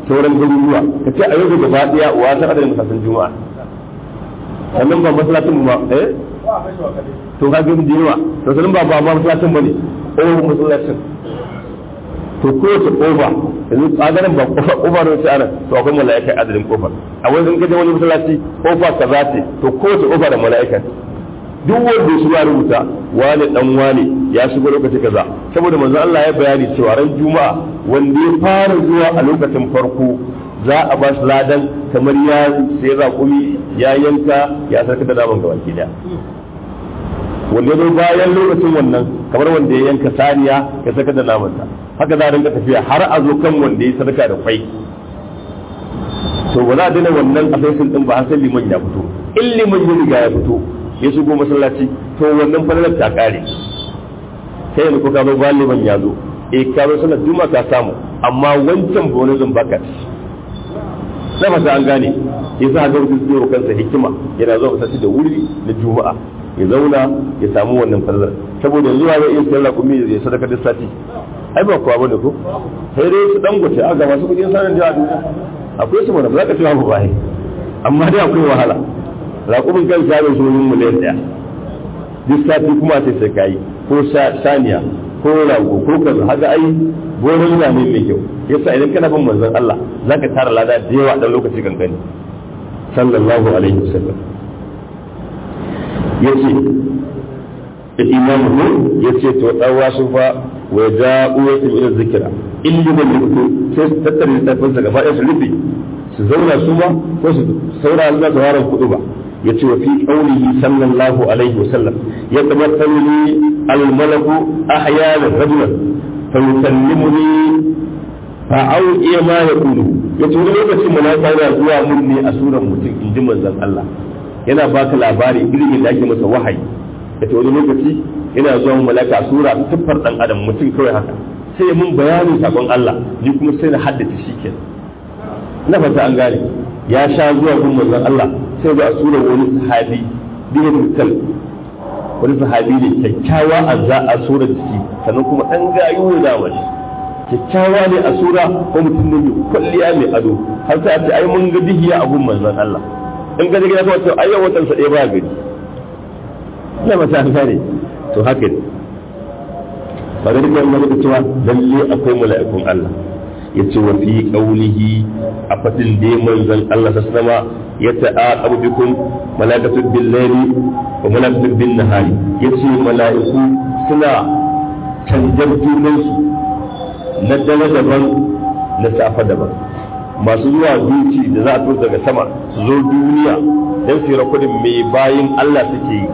sauran garuruwa ka ce a yau gaba daya wa san adadin masallacin juma'a sannan ba masallacin ba eh to ka gani jinuwa to sannan ba ba masallacin bane o masallacin to kowace kofa yanzu tsagarin ba kofa kofa ne sai anan to akwai mala'ika adadin kofar a wani in kaje wani masallaci kofa kaza ce to kowace kofa da mala'ika duk wanda su ya rubuta wani dan wani ya shigo lokaci kaza saboda manzo Allah ya bayani cewa ran juma'a wanda ya fara zuwa a lokacin farko za a ba shi ladan kamar ya sai raƙumi ya yanka ya sarka da naman gaba ki daya wanda ya zo bayan lokacin wannan kamar wanda ya yanka saniya ya saka da namansa haka za a rinka tafiya har a zo kan wanda ya sadaka da kwai to ba za a daina wannan asaisin din ba har sai liman ya fito in liman ya riga ya fito ya shigo masallaci to wannan falalar ta kare sai yanzu ko ka zo bayan liman ya zo eh ka zo sallar juma'a ka samu amma wancan bonus baka na fata an gane ya sa ga mutum zai kansa hikima yana zuwa masallaci da wuri na juma'a ya zauna ya samu wannan falalar saboda yanzu ya iya sayar rakumi ya sadaka da sati ai ba kuwa bane ko sai dai su dangote a ga masu kudin sanin jiya duniya akwai su mana ba za ka ce ba ba amma dai akwai wahala raƙumin kan shagon su wani miliyan ɗaya duk sati kuma sai sai kayi ko saniya ko rago ko kaza haka ai goron yana ne mai kyau yasa idan kana bin manzon Allah zaka tara lada da yawa dan lokaci kankani sallallahu alaihi wasallam yace imamu ko yace to dawa su fa wa ja'u yatim ila zikra illi da mutu sai su tattare littafin sa gaba ɗaya su rufe su zauna su ma ko su saura Allah su haran kudu ba yace wa fi qawlihi sallallahu alaihi wasallam yatamathalu li al-malaku ahyana rajulan fa yukallimuni fa au'i ma yaqulu yace wani lokacin malaka yana zuwa mun ne a suran mutum inji manzon Allah yana baka labari irin da ake masa wahayi yace wani lokaci yana zuwa malaka sura tuffar dan adam mutum kawai haka sai mun bayani sakon Allah ni kuma sai na haddace shi kenan na fata an gane ya sha zuwa gun manzon Allah sai ga sura wani sahabi bin mutal wani sahabi ne kyakkyawa a za a sura jiki sannan kuma dan gayu da wani kyakkyawa ne a sura ko mutum ne mai kwalliya mai ado har sai a ce ai mun ga dihiya a gun manzon Allah in ga gida kawai to ai yau watan sa ɗaya ba gari ina mata an gane to haka ne ba da dukkan wani da cewa lalle akwai mala'ikun Allah ya ce wa fi qaulihi a fatin da manzon Allah sallama ya ta'aqabu bikum mala'ikatu bil layli wa mala'ikatu bin nahari yace mala'iku suna canjar junansu na dare daban na safa daban masu zuwa duci da za a tura daga sama su zo duniya don su yi rakudin mai bayin Allah suke yi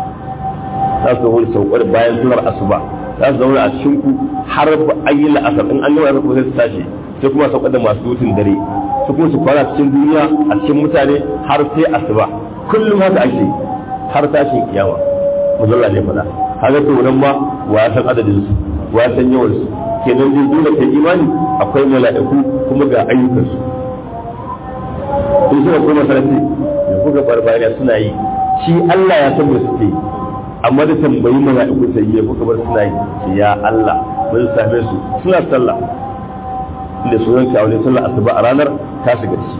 za su wani saukar bayan sunar asuba za su zauna a cikin ku har ba an yi la'asar in an gama da kuma sai su tashi sai kuma saukar da masu dutsen dare su kuma su kwana cikin duniya a cikin mutane har sai asuba kullum haka ake har tashin kiyama muzalla ne fada haka to nan ma wa san adadin su wa san yawan su kenan dai dole kai imani akwai mala'iku kuma ga ayyukan su in suka koma sarki da kuka barbariya suna yi shi Allah ya san da suke yi amma da tambayi mala'iku sai ya kuka bar suna yi ce ya Allah mun same su suna sallah da sunan ka wani sallah asuba a ranar ta shiga ci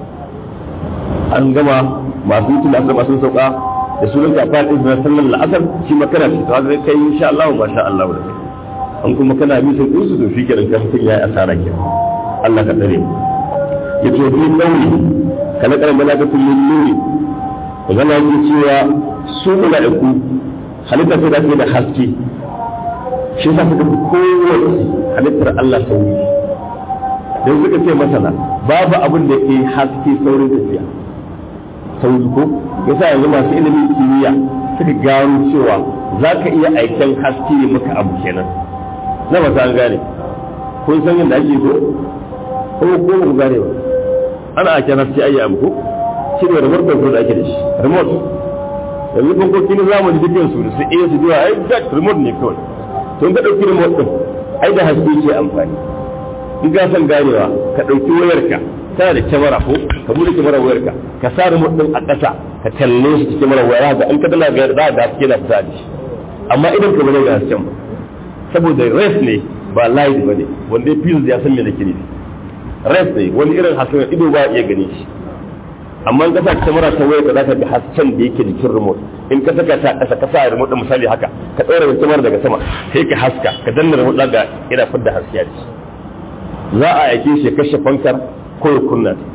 an gama masu yi tuna asuba sun sauka da sunan ka fara ɗin na sallar la'asar shi makana ce ta zai kai insha Allah ba sha Allah da kai an kuma kana mitin ɗinsu to shi kenan kan mutum ya yi asara ke Allah ka tsare ya ce bi ɗauri kana ƙarar malakatun min nuri zama yake cewa su mala'iku halitta sai da ake da haske shi yasa suka fi kowace halittar Allah sauri don suka ce masana babu abin da ke haske saurin tafiya sauri ko yasa yanzu masu ilimin kimiyya suka gano cewa za ka iya aiken haske ya maka abu kenan na ba an gane kun san yadda ake ko ko ko ku gane ba ana aiken haske ayi abu ko shi ne remote control da ake da shi remote yanzu bankoki na zamani dukkan su su iya su biya ai jack remote ne kawai to ka dauki remote din ai da haske ke amfani in ka san ganewa ka dauki wayarka tana da kyamara ko ka bude kyamara wayarka ka sa remote din a ƙasa ka kalle shi cikin kyamara waya ga in ka dala ga za ga haske na fita da shi amma idan ka bane ga hasken ba saboda race ne ba light bane wanda ya fi ya san me nake nufi res ne wani irin hasken ido ba iya gani shi amma in ka sa kamera ta waya ka za ka ga hasken da yake jikin remote in ka saka ta ƙasa ka sa remote misali haka ka ɗaura kamera daga sama sai ka haska ka danna remote ga ina fidda haske a ciki za a aike shi kashe fankar ko ya kunna ta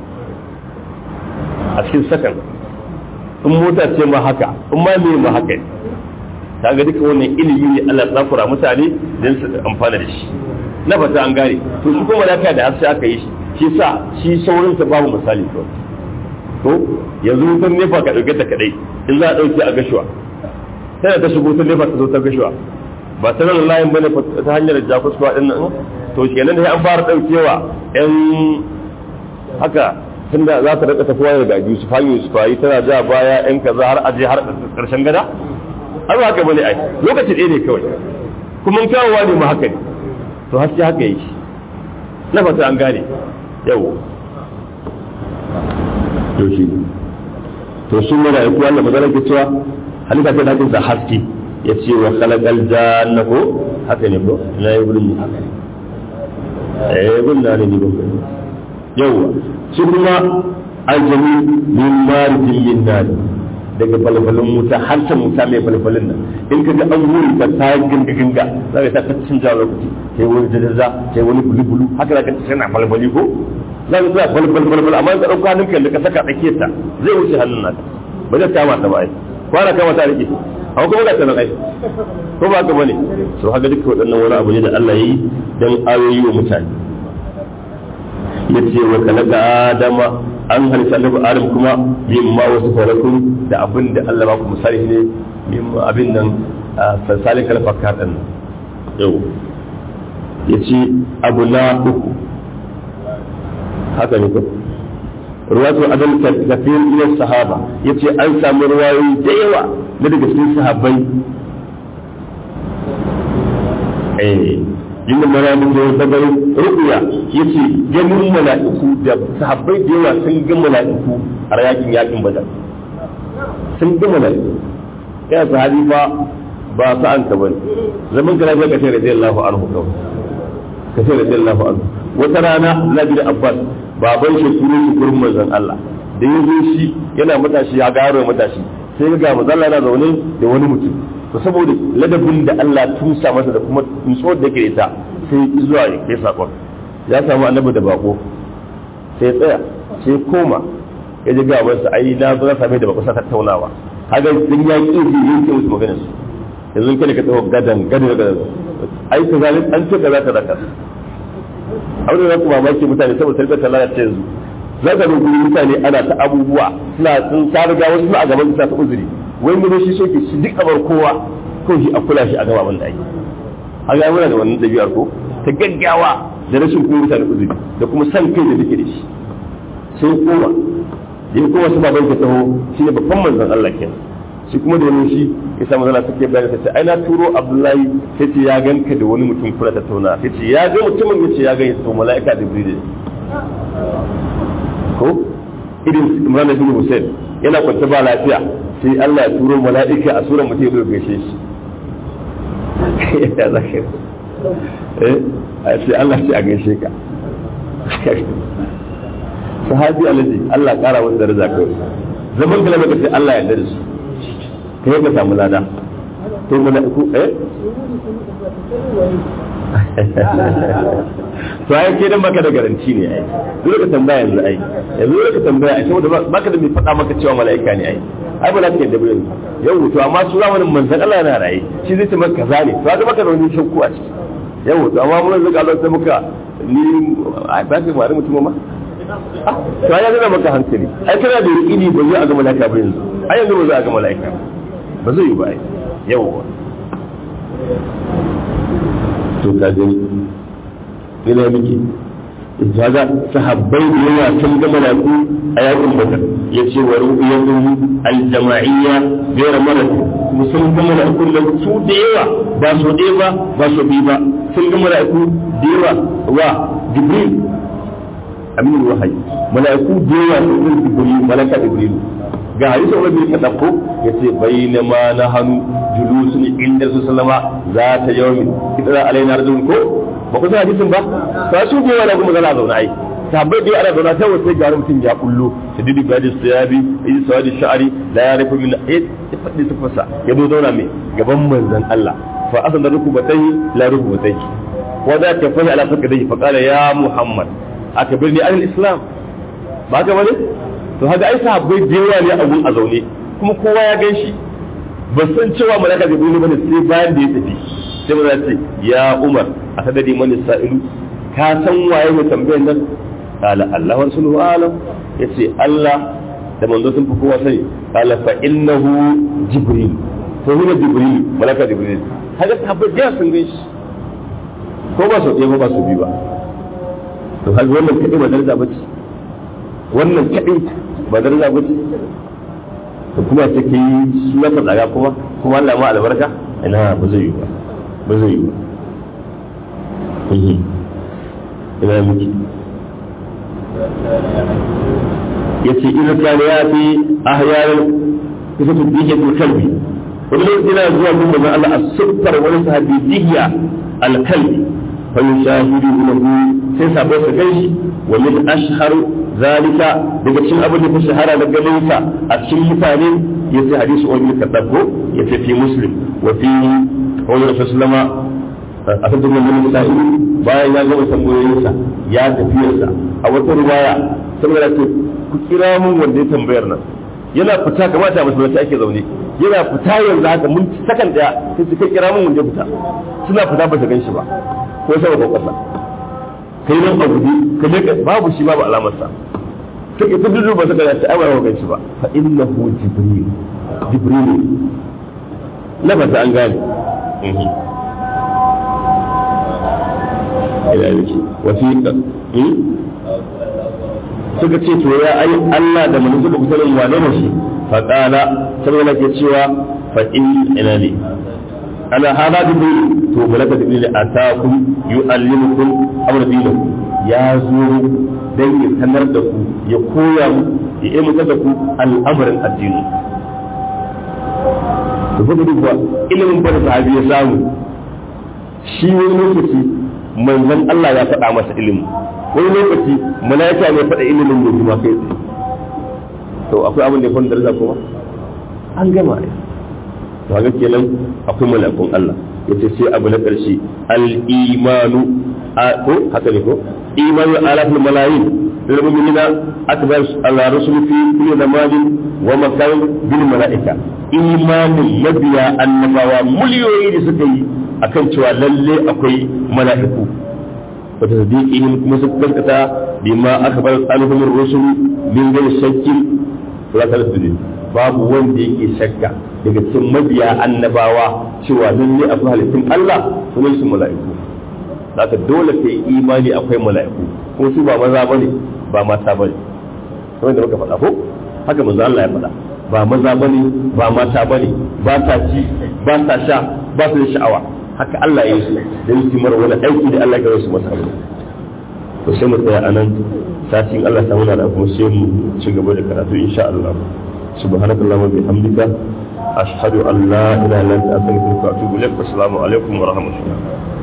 a cikin sakan in mota ce ma haka in ma me ma haka ne kaga duka wannan ilimi ne Allah ya tsakura mutane don su amfana da shi na fata an gane to shi kuma lafiya da haske aka yi shi shi sa shi saurin sa babu misali to to yanzu wutan nefa ka dauke ta kadai in za a dauke a gashuwa sai ta shigo ta nefa ta zo ta gashuwa ba ta nan layin bane ta hanyar jakuskuwa din nan to kenan da an fara daukewa yan haka tunda za ta rika tafiya daga Yusuf hanyar Yusuf ayi tana ja baya yan kaza har aje har karshen gada har ba haka bane ai lokaci ɗaya ne kawai kuma kyawawa ne ma haka ne to haske haka yake na fata an gane yau to shi to sun mana yaku Allah magana ke cewa halitta ta dakin sa haske ya ce wa khalaqal janna ko haka ne ko na yi gurin eh gurin ne ni ko yawa shi kuma aljami min marijin min nar daga balbalin wuta har ta wuta mai balbalin nan in ka ga an wuri ta ta ginga ginga za ka ta cin jawo lokaci sai wani jajaja sai wani bulu bulu haka za ka ta tana balbali ko za ka tsaya balbal balbal amma ka ɗauka hannunka da ka saka tsakiyar ta zai wuce hannun naka ba zai kama ta ba ai kwana kama ta rike amma kuma ga ta nan ai ko ba ka bane so haka duka waɗannan wani abu ne da Allah ya yi dan ayoyi wa mutane yace wa kalaka adama an halitta annabi adam kuma mimma wasu farakun da abin da Allah ba ku misali ne mimma abin nan salsalin kalfaka ɗin yau ya ce abu na uku haka ne ko ruwatu adal kafin ila sahaba ya ce an samu ruwayoyi da yawa na daga cikin sahabbai eh yin mala'iku da daga ru'ya yace ganin mala'iku da sahabbai da yawa sun ga mala'iku a yakin yakin badar sun ga mala'iku ya sahabi fa ba sa an ka bane zaman kana ga kace radiyallahu anhu kawai kace radiyallahu anhu wata rana Nabi da Abbas baban shi turo shi gurin manzon Allah da yazo shi yana matashi ya garo matashi sai ga manzon Allah yana zaune da wani mutum to saboda ladabin da Allah tusa masa da kuma nutsuwar da ke ita sai zuwa ya kai sakon ya samu annabi da bako sai tsaya sai koma ya ji gaban sa ai na zo na same da bako sa tattaunawa kaga din ya ki ji yake musu magana su yanzu kada ka tsawo gadan gadan gadan ai ka zalim an ce kaza kaza kaza abin da ku mamaki mutane saboda tarbiyyar Allah ya ce yanzu za ka rubuta mutane ana ta abubuwa suna sun ta riga wasu a gaban sa ta uzuri wai mu shi soke shi duk abar kowa ko shi a kula shi a gaba abin da ake a ga muna da wannan ɗabi'ar ko ta gaggawa da rashin kuma mutane uzuri da kuma san kai da take da shi sai kowa da kowa su baban ka taho shi ne babban manzon Allah kenan shi kuma da wani shi ya samu zana take bayani ta ce ai na turo Abdullahi sai ce ya ganka da wani mutum kula ta tauna sai ce ya ga mutumin ya ce ya ga to mala'ika Jibril ko irin Imran bin Hussein yana kwance ba lafiya sai Allah ya turo mala'ika a suran mutum ya gaishe shi ya zaka eh sai Allah sai a gaishe ka sahabi alaji Allah kara masa daraja kai zaman kalama ka sai Allah ya dare su kai ka samu lada to mala'iku eh to ai ke dan baka da garanti ne ai dole ka tambaya yanzu ai yanzu dole ka tambaya ai saboda baka da mai faɗa maka cewa mala'ika ne ai ai ba za ka yadda ba yanzu yau to amma su zamanin manzon Allah yana raye shi zai ce maka kaza ne to ga maka da wani shakku a ciki yau to amma mun zaka Allah sai muka ni ai ba ka mare mutum ma to ai yana maka hankali ai kana da yaqini ba zai ga mala'ika ba yanzu ai yanzu ba zai ga mala'ika ba zai yi ba ai yau to ka gani ina miki kaga sahabbai da yawa sun ga malaku a yakin badar ya ce wa ru'yatu al-jama'iyya ghayra marad kuma sun ga malaku da su da yawa ba su ɗaya ba ba su bi ba sun ga malaku da yawa wa jibril amin wahayi malaku da yawa sun ga jibril malaka jibril ga hadisi wani bai kada ko ya ce bayyana ma na hannu julusun inda su sallama za ta yawmin idan alaina rajulun ko ba ku san hadisin ba ba su gowa da kuma zana zauna ai tambayar da ana zauna sai wata ga mutum ya kullo shadidu gadi siyabi yi sawadi sha'ari la ya rufu min ya faɗi tafasa ya zo zauna mai gaban manzon Allah fa asan da rukubatai la rukubatai wa za ta fahi ala fakadai fa qala ya muhammad akbirni an islam ba ka bane to haka ai sahabbai da yawa ne a gun a zaune kuma kowa ya gan shi ba san cewa malaka jibril bane sai bayan da ya tafi sai ba ce ya umar a sadari mani sa'ilu ka san waye mai tambayar nan qala allah wa rasuluhu alam yace allah da manzo sun fi kowa sani qala fa innahu jibril to huwa jibril malaka jibril haka sahabbai da sun gan shi ko ba su ɗaya ko ba su bi ba to hal wannan kadai ba daraja bace wannan kadai ba daraja bace da kuma ta ke yi su ya ka tsaga kuma kuma Allah ma albarka ina ba zai yi ba ba zai yi ba ina miki ya ce ina kana ya fi ahyarin kusa tu bihe tu kalbi wani lokaci yana zuwa mun manzon Allah a siffar wani sahabi dihiya alkalbi fa yushahidu lahu sai sabo su ganshi wa min ashhar zalika daga cikin abin da ta shahara da ganin sa a cikin mutane ya ce hadisi wani ka dabbo ya ce fi muslim wa fi wani rasul sallama a kan dukkan wani sa'i bayan ya gama tambayoyinsa ya tafiyarsa a wata riwaya saboda ce ku kira mun wanda ya tambayar nan yana fita kamata masallaci ake zaune yana fita yanzu haka mun sakan daya sai su kai kira mun wanda ya fita suna fita ba su gan shi ba ko sama ko kasa kai nan a guji ka je babu shi babu alamarsa take ta dudu ba saka ta aiwa wa ganci ba fa innahu jibril jibril na ba an gane ila yake wasiqa suka ce to ya ai Allah da manzo suka kusa yin wane ne shi fa qala sai ke cewa fa in ina ne ala hada jibril to malaka jibril atakum yuallimukum amra dinakum ya zo dan ya sanar da ku ya koya mu ya ilmuka da ku al'amarin addini da kuma duba ilimin da sahabi ya samu shi wani lokaci manzon Allah ya faɗa masa ilimi wani lokaci malaika ne faɗa ilimin da kuma kai tsaye to akwai abin da ya fara daraja kuma an gama ne to haka kenan akwai malakun Allah yace sai abu na ƙarshe al-imanu ko haka ne ko imanu alafil malayin lil mu'minina akbar al-rusul fi kulli zamanin wa makan bil malaika imanin mabiya annabawa miliyoyi da suka yi akan cewa lalle akwai mala'iku wa tasdiqihim kuma suka gaskata bima akbar alhum ar-rusul min ghairi shakkin wa tasdiq babu wanda yake shakka daga cikin mabiya annabawa cewa lalle akwai halittun Allah sunan su mala'iku zaka dole kai imani akwai mala'iku ko su ba maza bane ba mata bane kamar da muka faɗa ko haka manzo Allah ya faɗa ba maza bane ba mata bane ba ta ci ba ta sha ba su da sha'awa haka Allah ya yi su da yi mara wani aiki da Allah ya su masa to sai mu tsaya anan satin Allah ta muna da kuma sai mu ci gaba da karatu insha Allah subhanakallahumma bihamdika ashhadu an la ilaha illa anta astaghfiruka wa atubu ilaik assalamu alaikum wa rahmatullah